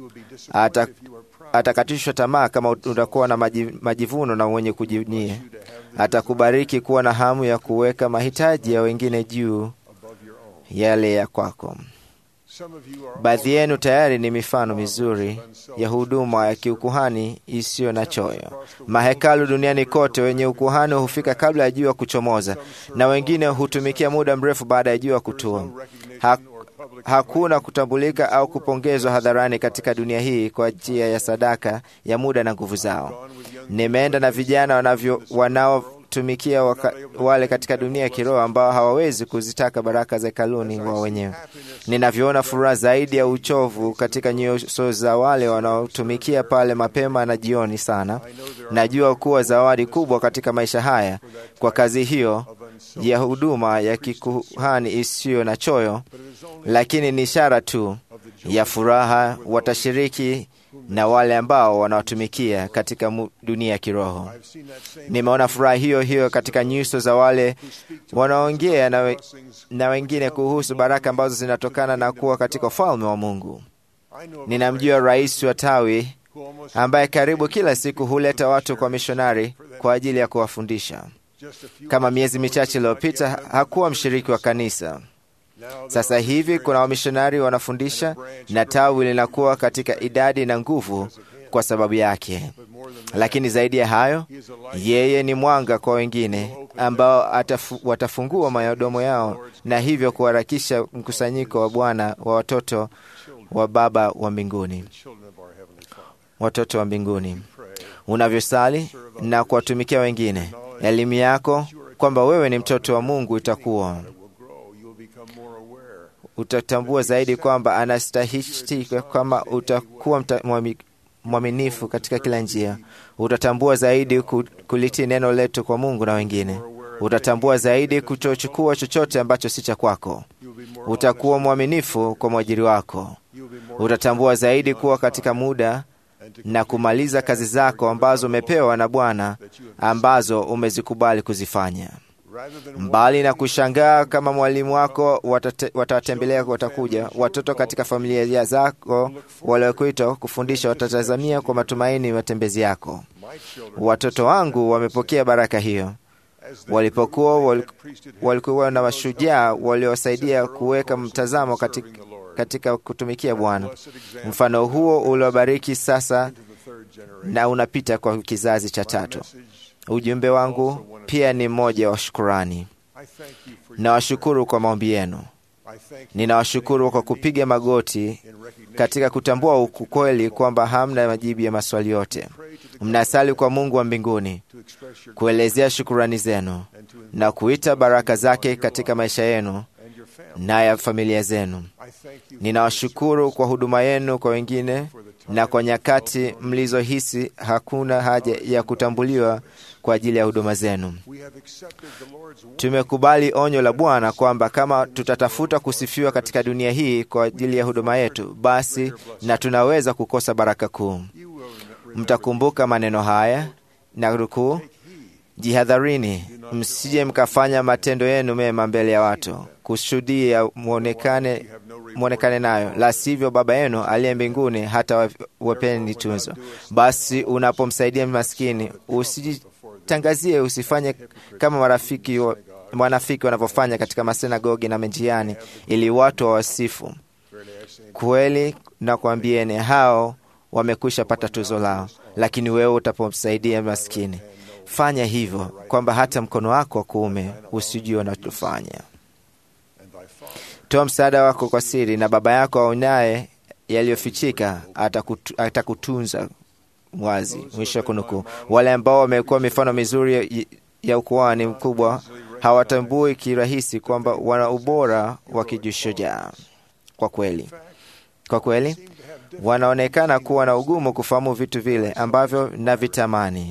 Ata, atakatishwa tamaa kama utakuwa na majivuno na mwenye kujivunia. Atakubariki kuwa na hamu ya kuweka mahitaji ya wengine juu yale ya kwako. Baadhi yenu tayari ni mifano mizuri ya huduma ya kiukuhani isiyo na choyo. Mahekalu duniani kote, wenye ukuhani hufika kabla ya jua kuchomoza, na wengine hutumikia muda mrefu baada ya jua kutua. Ha, hakuna kutambulika au kupongezwa hadharani katika dunia hii kwa njia ya sadaka ya muda na nguvu zao. Nimeenda na vijana wanavyo wanaotumikia waka, wale katika dunia ya kiroho ambao hawawezi kuzitaka baraka za hekaluni wao wenyewe. Ninavyoona furaha zaidi ya uchovu katika nyuso za wale wanaotumikia pale mapema na jioni sana, najua kuwa zawadi kubwa katika maisha haya kwa kazi hiyo ya huduma ya kikuhani isiyo na choyo, lakini ni ishara tu ya furaha watashiriki na wale ambao wanawatumikia katika dunia ya kiroho. Nimeona furaha hiyo hiyo katika nyuso za wale wanaongea na, we, na wengine kuhusu baraka ambazo zinatokana na kuwa katika ufalme wa Mungu. Ninamjua rais wa tawi ambaye karibu kila siku huleta watu kwa mishonari kwa ajili ya kuwafundisha. Kama miezi michache iliyopita hakuwa mshiriki wa kanisa. Sasa hivi kuna wamishonari wanafundisha na tawi linakuwa katika idadi na nguvu kwa sababu yake. Lakini zaidi ya hayo, yeye ni mwanga kwa wengine ambao atafu, watafungua madomo yao na hivyo kuharakisha mkusanyiko wa Bwana wa watoto wa Baba wa mbinguni, watoto wa mbinguni. Unavyosali na kuwatumikia wengine, elimu yako kwamba wewe ni mtoto wa Mungu itakuwa utatambua zaidi kwamba anastahili, kwamba utakuwa mwaminifu katika kila njia. Utatambua zaidi kulitii neno letu kwa Mungu na wengine. Utatambua zaidi kutochukua chochote ambacho si cha kwako. Utakuwa mwaminifu kwa mwajiri wako. Utatambua zaidi kuwa katika muda na kumaliza kazi zako ambazo umepewa na Bwana, ambazo umezikubali kuzifanya mbali na kushangaa kama mwalimu wako watawatembelea, watakuja watoto katika familia zako waliokuitwa kufundisha, watatazamia kwa matumaini matembezi yako. Watoto wangu wamepokea baraka hiyo walipokuwa walikuwa na mashujaa waliowasaidia kuweka mtazamo katika, katika kutumikia Bwana. Mfano huo uliobariki sasa na unapita kwa kizazi cha tatu. Ujumbe wangu pia ni mmoja wa shukurani. Nawashukuru kwa maombi yenu. Ninawashukuru kwa kupiga magoti katika kutambua ukweli kwamba hamna majibu ya maswali yote. Mnasali kwa Mungu wa mbinguni kuelezea shukurani zenu na kuita baraka zake katika maisha yenu na ya familia zenu. Ninawashukuru kwa huduma yenu kwa wengine na kwa nyakati mlizohisi hakuna haja ya kutambuliwa kwa ajili ya huduma zenu. Tumekubali onyo la Bwana kwamba kama tutatafuta kusifiwa katika dunia hii kwa ajili ya huduma yetu, basi na tunaweza kukosa baraka kuu. Mtakumbuka maneno haya na nukuu, jihadharini, msije mkafanya matendo yenu mema mbele ya watu kushuhudia mwonekane mwonekane nayo, la sivyo Baba yenu aliye mbinguni hata wapeni tunzo. Basi unapomsaidia maskini usijitangazie, usifanye kama marafiki wa, wanafiki wanavyofanya katika masinagogi na menjiani, ili watu wawasifu. Kweli nakwambieni, hao wamekwisha pata tuzo lao. Lakini wewe utapomsaidia maskini, fanya hivyo, kwamba hata mkono wako wa kuume usijue unachofanya. Toa msaada wako kwa siri, na Baba yako aonaye yaliyofichika atakutu, atakutunza wazi. Mwisho wa kunukuu. Wale ambao wamekuwa mifano mizuri ya, ya ukuhani mkubwa hawatambui kirahisi kwamba wana ubora wa kijishujaa. Kwa kweli, kwa kweli wanaonekana kuwa na ugumu kufahamu vitu vile ambavyo navitamani.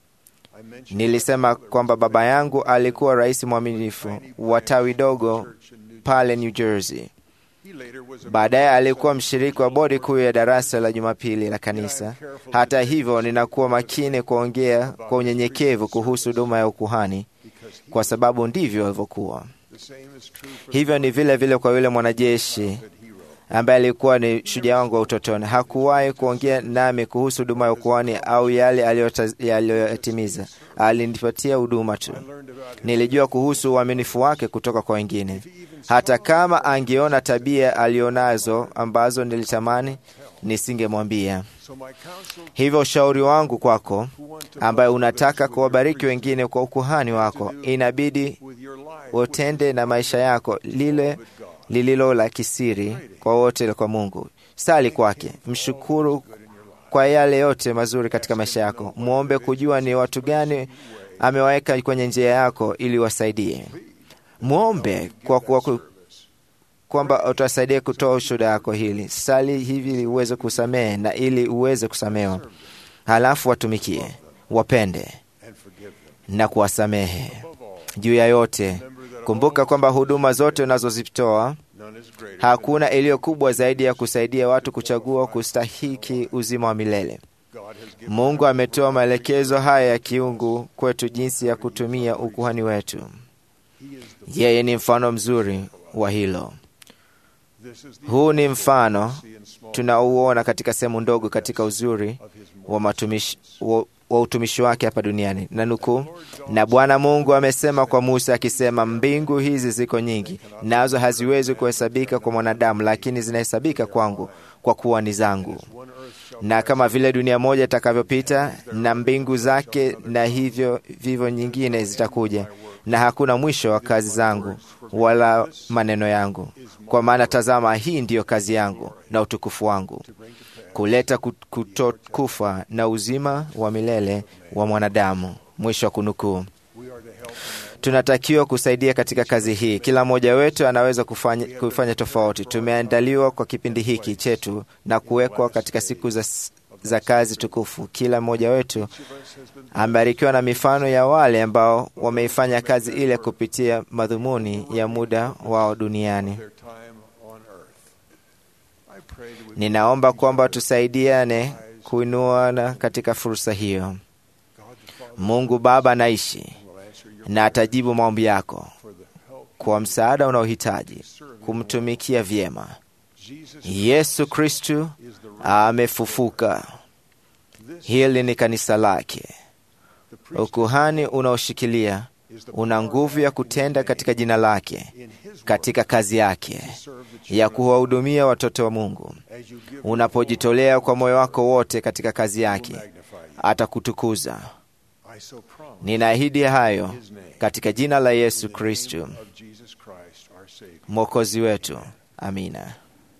Nilisema kwamba baba yangu alikuwa rais mwaminifu wa tawi dogo pale New Jersey. Baadaye alikuwa mshiriki wa bodi kuu ya darasa la Jumapili la kanisa. Hata hivyo, ninakuwa makini kuongea kwa unyenyekevu kuhusu huduma ya ukuhani, kwa sababu ndivyo alivyokuwa. Hivyo ni vile vile kwa yule mwanajeshi ambaye alikuwa ni shujaa wangu wa utotoni. Hakuwahi kuongea nami kuhusu huduma ya ukuhani au yale aliyoyatimiza. Alinipatia huduma tu. Nilijua kuhusu uaminifu wake kutoka kwa wengine, hata kama angeona tabia alionazo ambazo nilitamani nisingemwambia. Hivyo ushauri wangu kwako, ambaye unataka kuwabariki wengine kwa ukuhani wako, inabidi utende na maisha yako lile lililo la kisiri kwa wote kwa Mungu. Sali kwake, mshukuru kwa yale yote mazuri katika maisha yako. Mwombe kujua ni watu gani amewaweka kwenye njia yako ili wasaidie. Mwombe kwa kuwa kwamba utasaidia kutoa ushuhuda yako hili. Sali hivi ili uweze kusamehe na ili uweze kusamehewa, halafu watumikie, wapende na kuwasamehe. Juu ya yote kumbuka kwamba huduma zote unazozitoa hakuna iliyo kubwa zaidi ya kusaidia watu kuchagua kustahiki uzima wa milele. Mungu ametoa maelekezo haya ya kiungu kwetu jinsi ya kutumia ukuhani wetu. Yeye ni mfano mzuri wa hilo. Huu ni mfano tunauona katika sehemu ndogo katika uzuri wa matumishi, wa, wa utumishi wake hapa duniani. Na nukuu, na Bwana Mungu amesema kwa Musa akisema, mbingu hizi ziko nyingi, nazo haziwezi kuhesabika kwa mwanadamu, lakini zinahesabika kwangu, kwa kuwa ni zangu. Na kama vile dunia moja itakavyopita na mbingu zake, na hivyo vivyo nyingine zitakuja, na hakuna mwisho wa kazi zangu wala maneno yangu. Kwa maana tazama, hii ndiyo kazi yangu na utukufu wangu, kuleta kutokufa na uzima wa milele wa mwanadamu. Mwisho wa kunukuu. Tunatakiwa kusaidia katika kazi hii. Kila mmoja wetu anaweza kufanya, kufanya tofauti. Tumeandaliwa kwa kipindi hiki chetu na kuwekwa katika siku za, za kazi tukufu. Kila mmoja wetu amebarikiwa na mifano ya wale ambao wameifanya kazi ile kupitia madhumuni ya muda wao duniani. Ninaomba kwamba tusaidiane kuinuana katika fursa hiyo. Mungu Baba anaishi na atajibu maombi yako kwa msaada unaohitaji kumtumikia vyema. Yesu Kristu amefufuka. Hili ni kanisa lake. Ukuhani unaoshikilia una nguvu ya kutenda katika jina lake, katika kazi yake ya kuwahudumia watoto wa Mungu. Unapojitolea kwa moyo wako wote katika kazi yake, atakutukuza. Ninaahidi hayo katika jina la Yesu Kristu mwokozi wetu. Amina.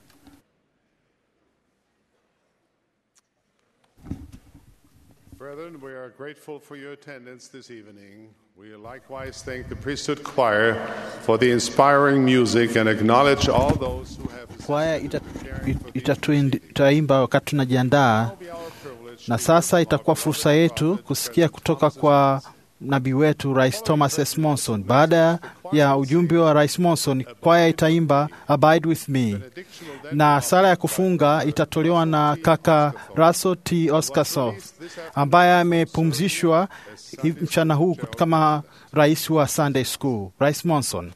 Brethren, we are grateful for your attendance this evening. We likewise thank the priesthood choir for the inspiring music and acknowledge all those who have Kwaya itaimba wakati tunajiandaa, na sasa itakuwa fursa yetu kusikia kutoka kwa nabii wetu Rais Thomas S. Monson. Baada ya ujumbe wa Rais Monson, kwaya itaimba Abide with me, na sala ya kufunga itatolewa na kaka Russell T. Oscarsoff ambaye amepumzishwa mchana huu kama rais wa Sunday School. Rais Monson.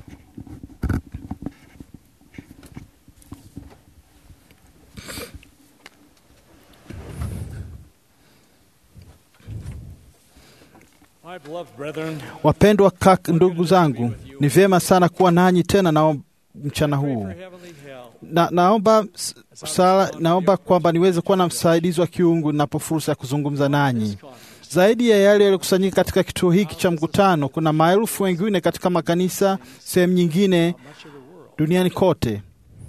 Wapendwa kaka, ndugu zangu, ni vyema sana kuwa nanyi tena na mchana huu na, naomba, sala, naomba kwamba niweze kuwa na msaidizi wa kiungu napo fursa ya kuzungumza nanyi. Zaidi ya yale yaliyokusanyika katika kituo hiki cha mkutano, kuna maelfu wengine katika makanisa sehemu nyingine duniani kote.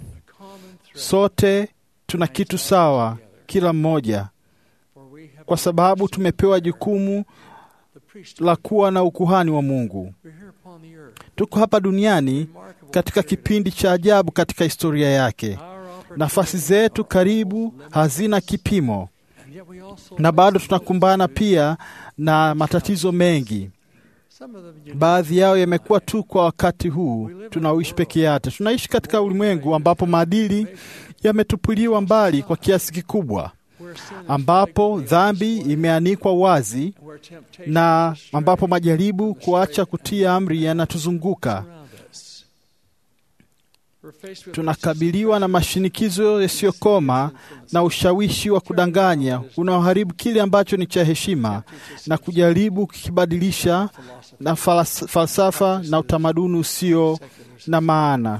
Sote tuna kitu sawa, kila mmoja, kwa sababu tumepewa jukumu la kuwa na ukuhani wa Mungu. Tuko hapa duniani katika kipindi cha ajabu katika historia yake. Nafasi zetu karibu hazina kipimo, na bado tunakumbana pia na matatizo mengi. Baadhi yao yamekuwa tu kwa wakati huu tunaoishi peke yake. Tunaishi katika ulimwengu ambapo maadili yametupiliwa mbali kwa kiasi kikubwa, ambapo dhambi imeanikwa wazi na ambapo majaribu kuacha kutii amri yanatuzunguka. Tunakabiliwa na mashinikizo yasiyokoma na ushawishi wa kudanganya unaoharibu kile ambacho ni cha heshima na kujaribu kukibadilisha na falas- falsafa na utamaduni usio na maana.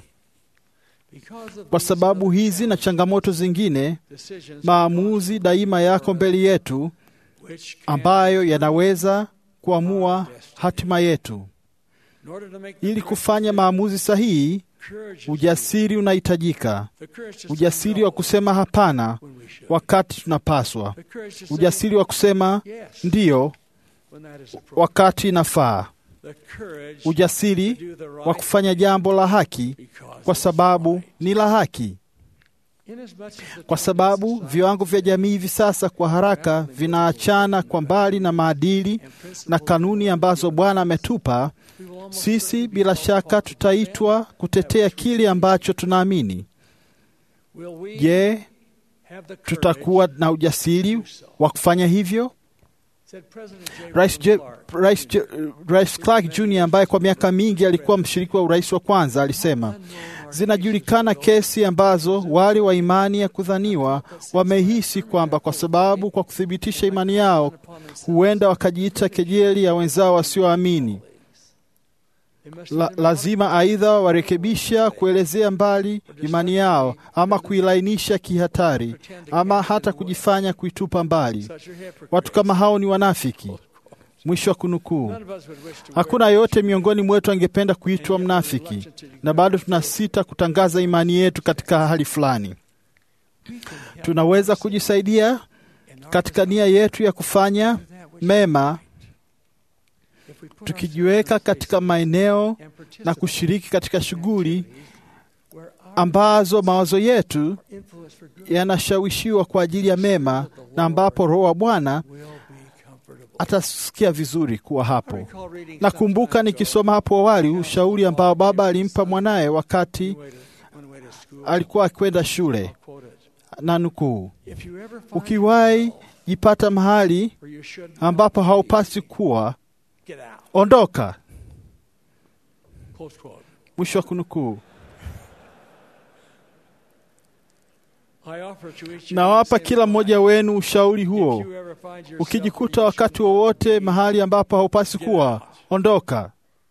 Kwa sababu hizi na changamoto zingine, maamuzi daima yako mbele yetu ambayo yanaweza kuamua hatima yetu. Ili kufanya maamuzi sahihi, ujasiri unahitajika. Ujasiri wa kusema hapana wakati tunapaswa, ujasiri wa kusema ndiyo wakati inafaa, ujasiri wa kufanya jambo la haki kwa sababu ni la haki, kwa sababu viwango vya jamii hivi sasa kwa haraka vinaachana kwa mbali na maadili na kanuni ambazo Bwana ametupa sisi. Bila shaka tutaitwa kutetea kile ambacho tunaamini. Je, tutakuwa na ujasiri wa kufanya hivyo? Rais, Je, Rais, Je, Rais Clark Jr ambaye kwa miaka mingi alikuwa mshiriki wa urais wa kwanza alisema, zinajulikana kesi ambazo wale wa imani ya kudhaniwa wamehisi kwamba kwa sababu kwa kuthibitisha imani yao huenda wakajiita kejeli ya wenzao wasioamini. La, lazima aidha warekebisha kuelezea mbali imani yao ama kuilainisha kihatari ama hata kujifanya kuitupa mbali. Watu kama hao ni wanafiki. Mwisho wa kunukuu. Hakuna yoyote miongoni mwetu angependa kuitwa mnafiki, na bado tunasita kutangaza imani yetu katika hali fulani. Tunaweza kujisaidia katika nia yetu ya kufanya mema tukijiweka katika maeneo na kushiriki katika shughuli ambazo mawazo yetu yanashawishiwa kwa ajili ya mema na ambapo Roho wa Bwana atasikia vizuri kuwa hapo. Nakumbuka nikisoma hapo awali ushauri ambao baba alimpa mwanaye wakati alikuwa akikwenda shule, na nukuu, ukiwahi jipata mahali ambapo haupasi kuwa ondoka. Mwisho wa kunukuu. Nawapa kila mmoja wenu ushauri huo. Ukijikuta wakati wowote mahali ambapo haupasi kuwa, ondoka.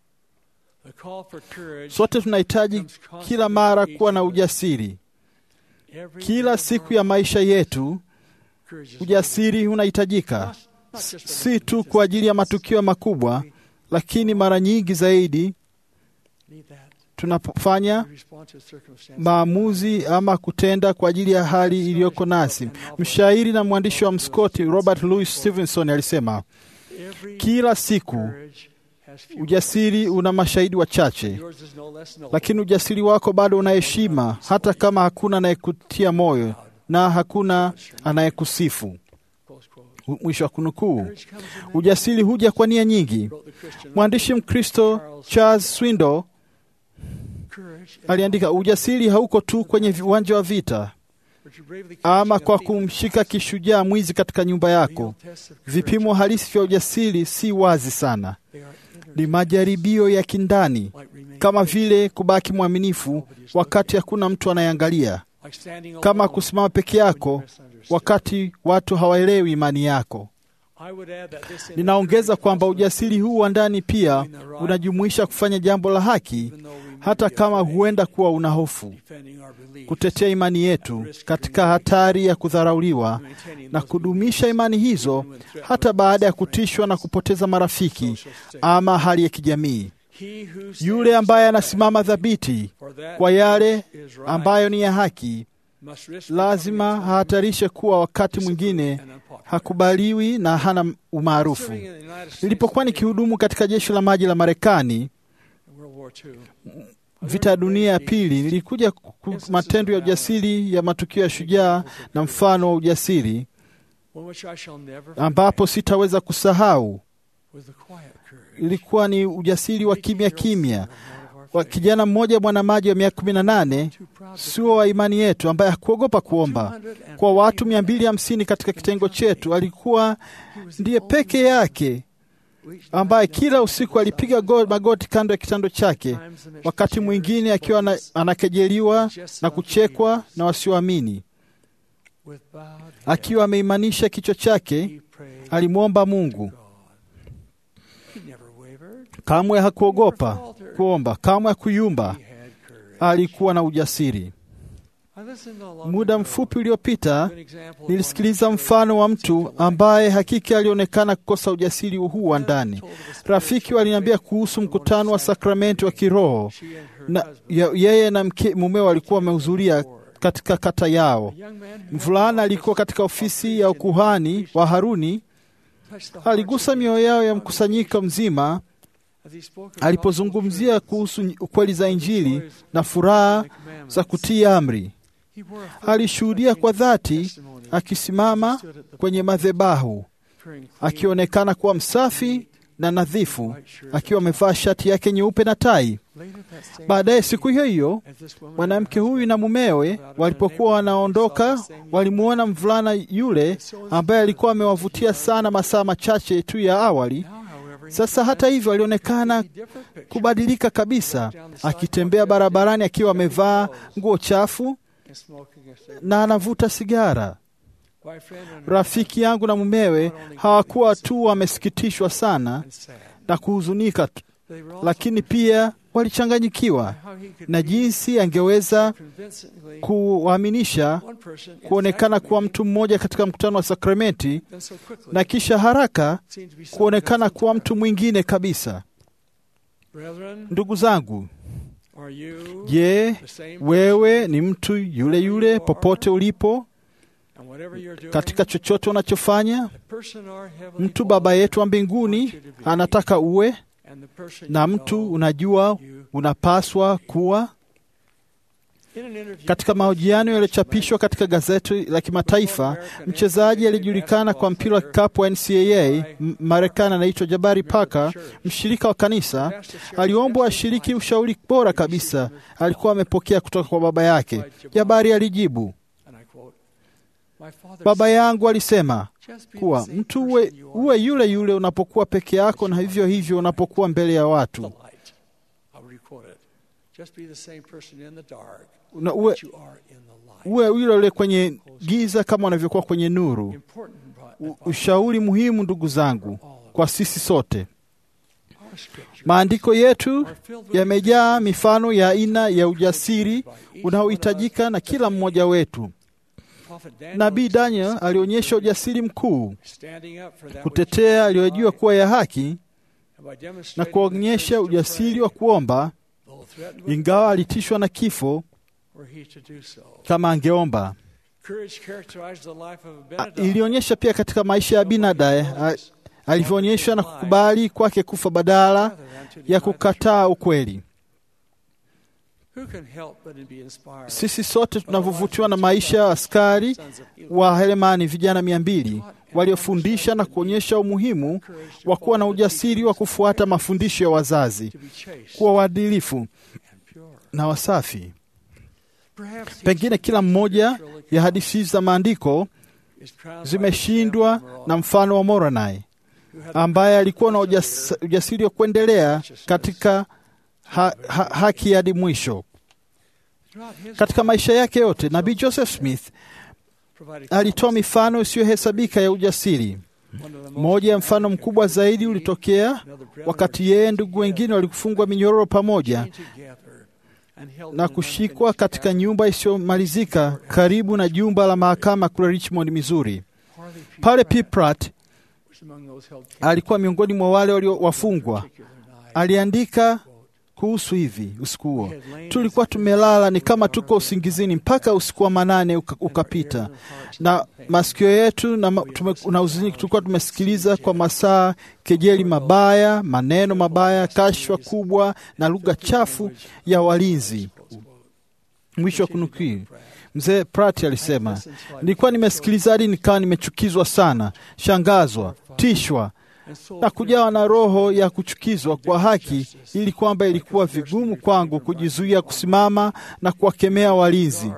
Sote tunahitaji kila mara kuwa na ujasiri. Kila siku ya maisha yetu ujasiri unahitajika, si tu kwa ajili ya matukio makubwa, lakini mara nyingi zaidi tunapofanya maamuzi ama kutenda kwa ajili ya hali iliyoko nasi. Mshairi na mwandishi wa mskoti Robert Louis Stevenson alisema, kila siku ujasiri una mashahidi wachache, lakini ujasiri wako bado una heshima, hata kama hakuna anayekutia moyo na hakuna anayekusifu. Mwisho wa kunukuu. Ujasiri huja kwa nia nyingi. Mwandishi Mkristo Charles Swindoll aliandika, ujasiri hauko tu kwenye uwanja wa vita ama kwa kumshika kishujaa mwizi katika nyumba yako. Vipimo halisi vya ujasiri si wazi sana, ni majaribio ya kindani, kama vile kubaki mwaminifu wakati hakuna mtu anayeangalia, kama kusimama peke yako wakati watu hawaelewi imani yako. Ninaongeza kwamba ujasiri huu wa ndani pia unajumuisha kufanya jambo la haki, hata kama huenda kuwa una hofu, kutetea imani yetu katika hatari ya kudharauliwa na kudumisha imani hizo hata baada ya kutishwa na kupoteza marafiki ama hali ya kijamii. Yule ambaye anasimama thabiti kwa yale ambayo ni ya haki lazima hahatarishe kuwa wakati mwingine hakubaliwi na hana umaarufu. Nilipokuwa nikihudumu katika jeshi la maji la Marekani vita ya dunia ya pili, nilikuja matendo ya ujasiri ya matukio ya shujaa na mfano wa ujasiri ambapo sitaweza kusahau. Ilikuwa ni ujasiri wa kimya kimya wa kijana mmoja mwanamaji wa miaka kumi na nane sio wa imani yetu, ambaye hakuogopa kuomba kwa watu mia mbili hamsini katika kitengo chetu. Alikuwa ndiye peke yake ambaye kila usiku alipiga magoti kando ya kitando chake, wakati mwingine akiwa anakejeliwa na kuchekwa na wasioamini. Akiwa ameimanisha kichwa chake, alimwomba Mungu. Kamwe hakuogopa kuomba, kamwe hakuyumba. Alikuwa na ujasiri. Muda mfupi uliopita nilisikiliza mfano wa mtu ambaye hakika alionekana kukosa ujasiri huu wa ndani. Rafiki waliniambia kuhusu mkutano wa sakramenti wa kiroho na yeye na mke mumeo walikuwa wamehudhuria katika kata yao. Mvulana alikuwa katika ofisi ya ukuhani wa Haruni, aligusa mioyo yao ya mkusanyiko mzima alipozungumzia kuhusu ukweli za Injili na furaha za kutii amri. Alishuhudia kwa dhati akisimama kwenye madhebahu akionekana kuwa msafi na nadhifu, akiwa amevaa shati yake nyeupe na tai. Baadaye siku hiyo hiyo, mwanamke huyu na mumewe walipokuwa wanaondoka, walimwona mvulana yule ambaye alikuwa amewavutia sana masaa machache tu ya awali. Sasa hata hivyo, alionekana kubadilika kabisa, akitembea barabarani akiwa amevaa nguo chafu na anavuta sigara. Rafiki yangu na mumewe hawakuwa tu wamesikitishwa sana na kuhuzunika, lakini pia walichanganyikiwa na jinsi angeweza kuwaaminisha kuonekana kuwa mtu mmoja katika mkutano wa sakramenti na kisha haraka kuonekana kuwa mtu mwingine kabisa. Ndugu zangu, je, wewe ni mtu yule yule popote ulipo katika chochote unachofanya? Mtu Baba yetu wa mbinguni anataka uwe na mtu unajua unapaswa kuwa. Katika mahojiano yaliyochapishwa katika gazeti la kimataifa, mchezaji aliyejulikana kwa mpira wa kikapu wa NCAA Marekani anaitwa Jabari Parker, mshirika wa kanisa, aliombwa ashiriki ushauri bora kabisa alikuwa amepokea kutoka kwa baba yake. Jabari alijibu, baba yangu alisema kuwa mtu uwe, uwe yule yule unapokuwa peke yako na hivyo hivyo unapokuwa mbele ya watu na uwe, uwe yule yule kwenye giza kama unavyokuwa kwenye nuru. U, ushauri muhimu ndugu zangu kwa sisi sote. Maandiko yetu yamejaa mifano ya aina ya ujasiri unaohitajika na kila mmoja wetu. Nabii Daniel alionyesha ujasiri mkuu kutetea aliyojua kuwa ya haki na kuonyesha ujasiri wa kuomba, ingawa alitishwa na kifo kama angeomba. Ilionyesha pia katika maisha ya Benadaya alivyoonyesha na kukubali kwake kufa badala ya kukataa ukweli. Sisi sote tunavyovutiwa na maisha ya askari wa Helemani, vijana mia mbili waliofundisha na kuonyesha umuhimu wa kuwa na ujasiri wa kufuata mafundisho ya wazazi, kuwa waadilifu na wasafi. Pengine kila mmoja ya hadithi za maandiko zimeshindwa na mfano wa Moroni ambaye alikuwa na ujas, ujasiri wa kuendelea katika ha, ha, haki hadi mwisho. Katika maisha yake yote, nabii Joseph Smith alitoa mifano isiyohesabika ya ujasiri. Moja ya mfano mkubwa zaidi ulitokea wakati yeye ndugu wengine walifungwa minyororo pamoja na kushikwa katika nyumba isiyomalizika karibu na jumba la mahakama kule Richmond, Missouri. Pale P. Pratt alikuwa miongoni mwa wale waliowafungwa. Aliandika kuhusu hivi usiku huo, tulikuwa tumelala ni kama tuko usingizini mpaka usiku wa manane uka, ukapita, na masikio yetu na, tume, na uzini tulikuwa tumesikiliza kwa masaa kejeli mabaya, maneno mabaya, kashfa kubwa na lugha chafu ya walinzi. Mwisho wa kunukuu. Mzee Pratt alisema, nilikuwa nimesikiliza hadi nikawa nimechukizwa sana, shangazwa, tishwa na kujawa na roho ya kuchukizwa kwa haki, ili kwamba ilikuwa vigumu kwangu kujizuia kusimama na kuwakemea walinzi,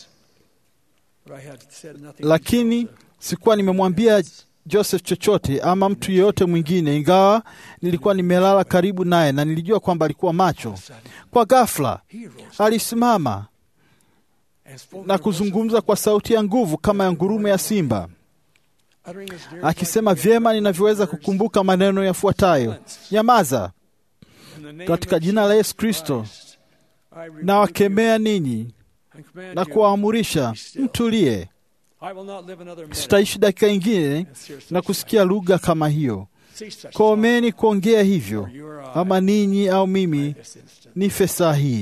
lakini sikuwa nimemwambia Joseph chochote ama mtu yeyote mwingine, ingawa nilikuwa nimelala karibu naye na nilijua kwamba alikuwa macho. Kwa ghafla alisimama na kuzungumza kwa sauti ya nguvu kama ya ngurumo ya simba akisema, vyema ninavyoweza kukumbuka maneno yafuatayo: nyamaza, katika jina la Yesu Kristo nawakemea ninyi na kuwaamurisha mtulie. Sitaishi dakika ingine na kusikia lugha kama hiyo. Komeni kuongea hivyo, ama ninyi au mimi nife saa hii.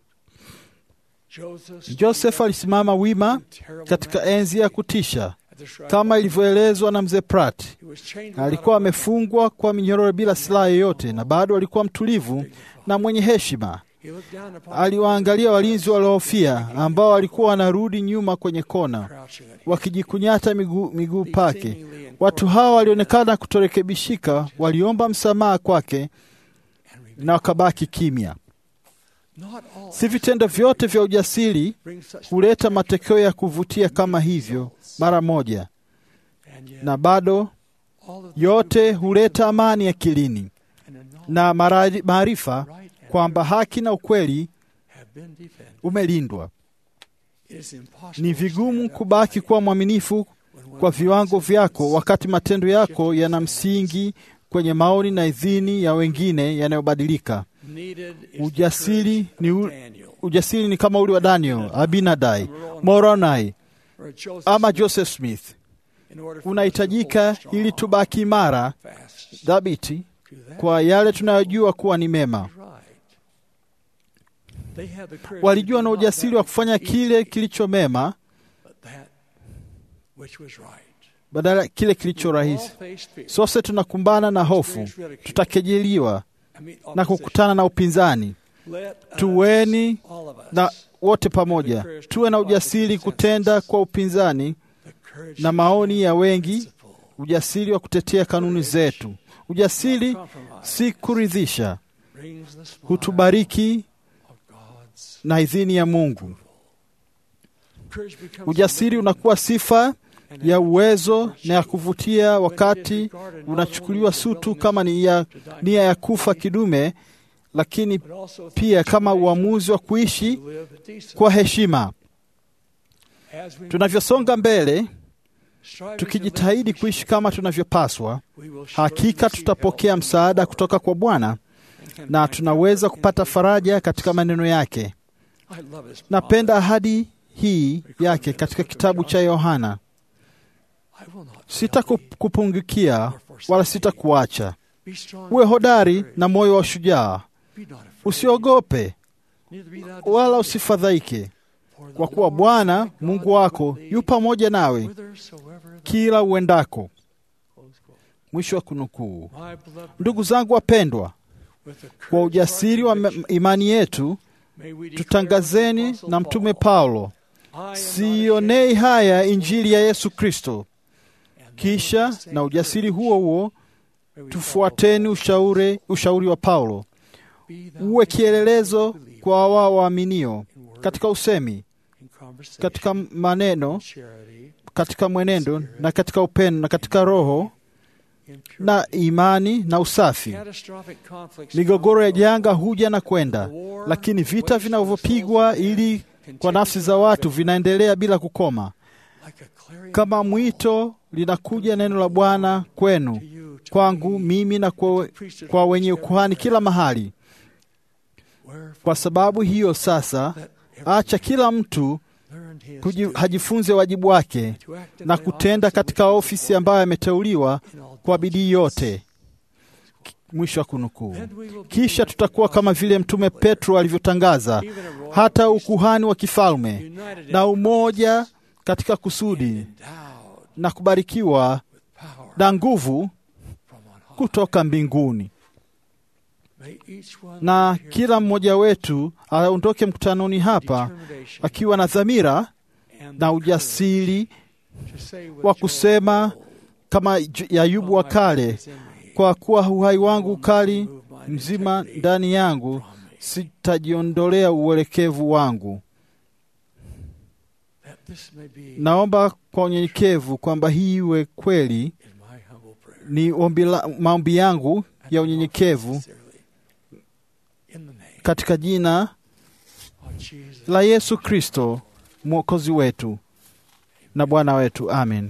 Joseph alisimama wima katika enzi ya kutisha kama ilivyoelezwa na mzee Pratt. Alikuwa amefungwa kwa minyororo bila silaha yoyote, na bado alikuwa mtulivu na mwenye heshima. Aliwaangalia walinzi waliohofia ambao walikuwa wanarudi nyuma kwenye kona wakijikunyata miguu miguu pake. Watu hawa walionekana kutorekebishika, waliomba msamaha kwake na wakabaki kimya. Si vitendo vyote vya ujasiri huleta matokeo ya kuvutia kama hivyo mara moja, na bado yote huleta amani akilini na maarifa kwamba haki na ukweli umelindwa. Ni vigumu kubaki kuwa mwaminifu kwa viwango vyako wakati matendo yako yana msingi kwenye maoni na idhini ya wengine yanayobadilika. Ujasiri ni, u, ujasiri ni kama ule wa Daniel, Abinadai, Moronai ama Joseph Smith unahitajika ili tubaki imara, dhabiti kwa yale tunayojua kuwa ni mema. Walijua na ujasiri wa kufanya kile kilicho mema badala ya kile kilicho rahisi. Sose tunakumbana na hofu, tutakejeliwa na kukutana na upinzani. Tuweni na wote pamoja, tuwe na ujasiri kutenda kwa upinzani na maoni ya wengi, ujasiri wa kutetea kanuni zetu. Ujasiri si kuridhisha, hutubariki na idhini ya Mungu. Ujasiri unakuwa sifa ya uwezo na ya kuvutia wakati unachukuliwa sutu kama ni ya nia ya kufa kidume, lakini pia kama uamuzi wa kuishi kwa heshima. Tunavyosonga mbele, tukijitahidi kuishi kama tunavyopaswa, hakika tutapokea msaada kutoka kwa Bwana na tunaweza kupata faraja katika maneno yake. Napenda ahadi hii yake katika kitabu cha Yohana: Sitakupungukia wala sitakuacha. Uwe hodari na moyo wa ushujaa, usiogope wala usifadhaike, kwa kuwa Bwana Mungu wako yu pamoja nawe kila uendako. Mwisho wa kunukuu. Ndugu zangu wapendwa, kwa ujasiri wa imani yetu tutangazeni na Mtume Paulo, siionei haya Injili ya Yesu Kristo. Kisha na ujasiri huo huo tufuateni ushauri, ushauri wa Paulo, uwe kielelezo kwa wao waaminio katika usemi, katika maneno, katika mwenendo na katika upendo na katika roho na imani na usafi. Migogoro ya janga huja na kwenda, lakini vita vinavyopigwa ili kwa nafsi za watu vinaendelea bila kukoma, kama mwito linakuja neno la Bwana kwenu, kwangu mimi na kwa, kwa wenye ukuhani kila mahali. Kwa sababu hiyo sasa, acha kila mtu kuji, hajifunze wajibu wake na kutenda katika ofisi ambayo ameteuliwa kwa bidii yote. Mwisho wa kunukuu. Kisha tutakuwa kama vile Mtume Petro alivyotangaza, hata ukuhani wa kifalme na umoja katika kusudi na kubarikiwa na nguvu kutoka mbinguni. Na kila mmoja wetu aondoke mkutanoni hapa akiwa na dhamira na ujasiri wa kusema kama ya Ayubu wa kale, kwa kuwa uhai wangu ukali mzima ndani yangu, sitajiondolea uelekevu wangu. Naomba kwa unyenyekevu kwamba hii iwe kweli, ni ombi la, maombi yangu ya unyenyekevu katika jina la Yesu Kristo mwokozi wetu na Bwana wetu, amen.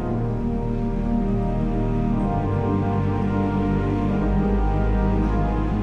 Thank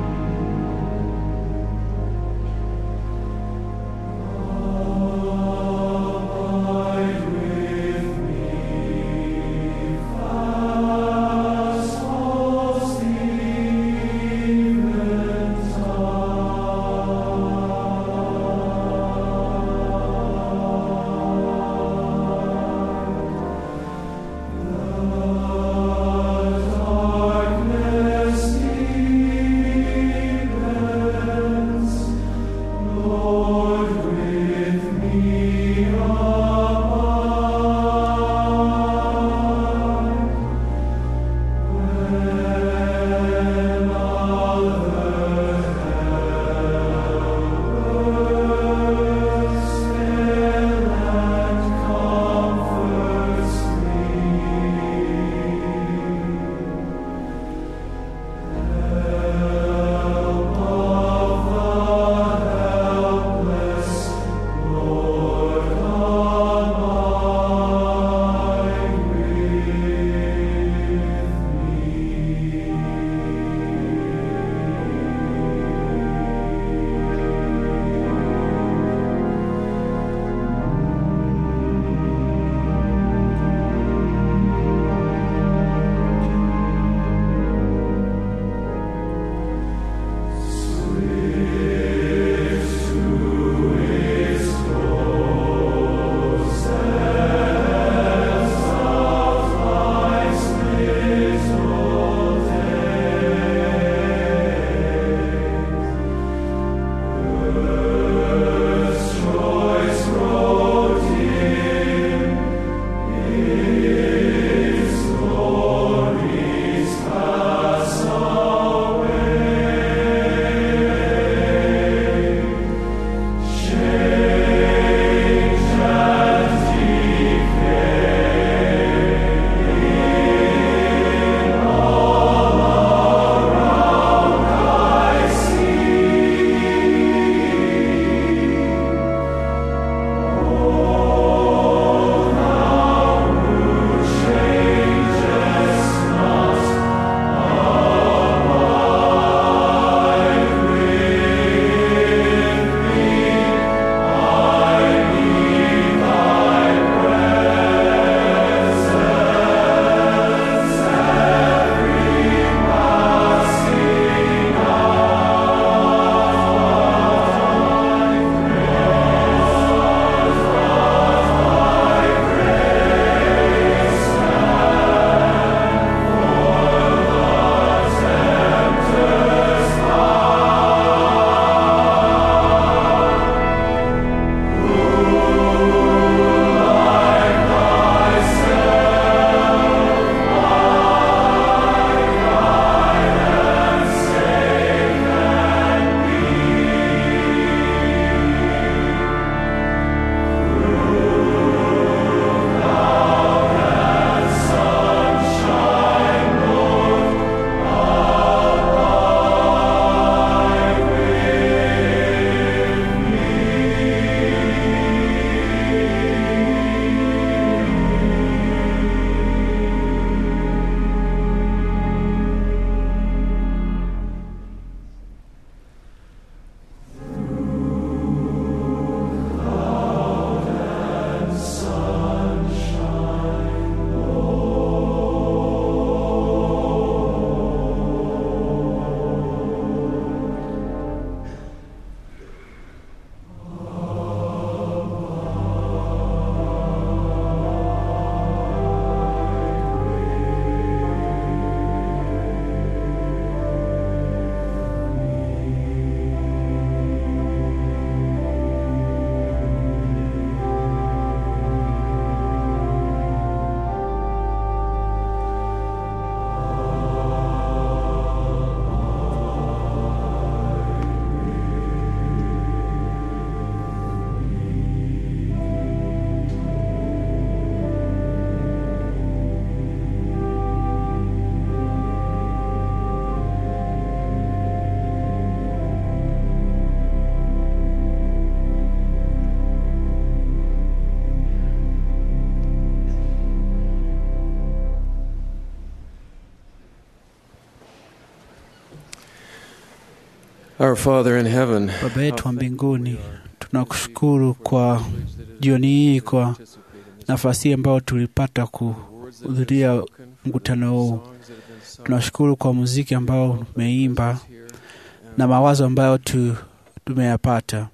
Our Father in heaven, Baba yetu wa mbinguni, tunakushukuru kwa jioni hii, kwa nafasi hii ambayo tulipata kuhudhuria mkutano huu. Tunashukuru kwa muziki ambao tumeimba na mawazo ambayo tu, tumeyapata.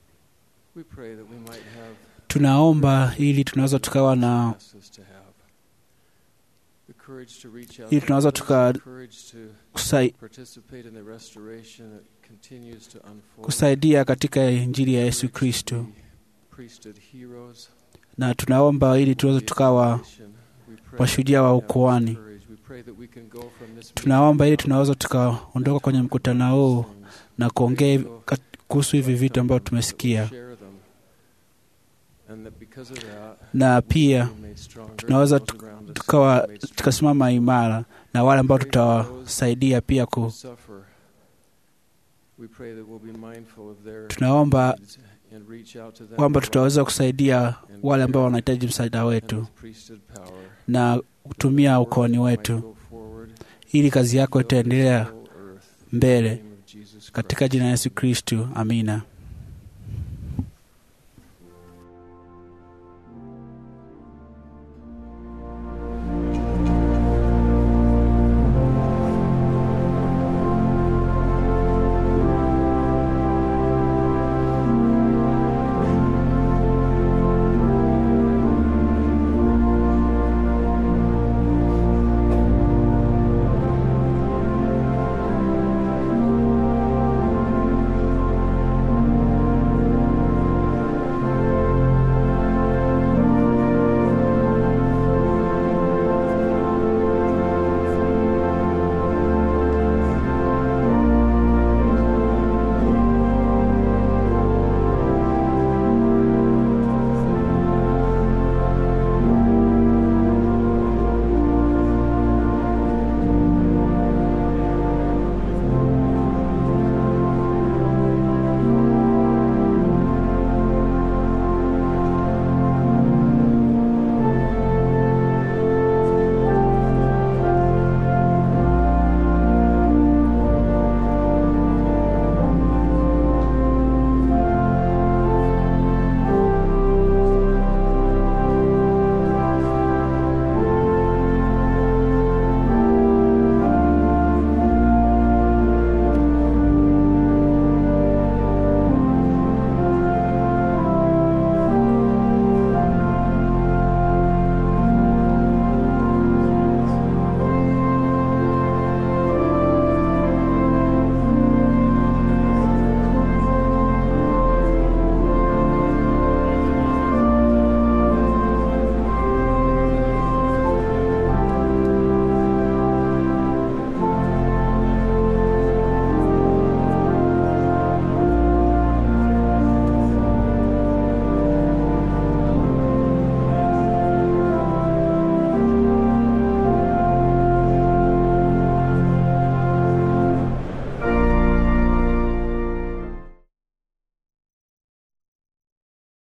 Tunaomba ili tunaweza tukawa na ili tunaweza tuka kusai, kusaidia katika Injili ya Yesu Kristo, na tunaomba ili tuweze tukawa washujaa wa ukoani. Tunaomba ili tunaweza tukaondoka kwenye mkutano huu na kuongea kuhusu hivi vitu ambavyo tumesikia, na pia tunaweza tukawa tukasimama imara na wale ambao tutawasaidia pia ku tunaomba kwamba tutaweza kusaidia wale ambao wanahitaji msaada wetu na kutumia ukoani wetu, ili kazi yako itaendelea mbele, katika jina la Yesu Kristu, amina.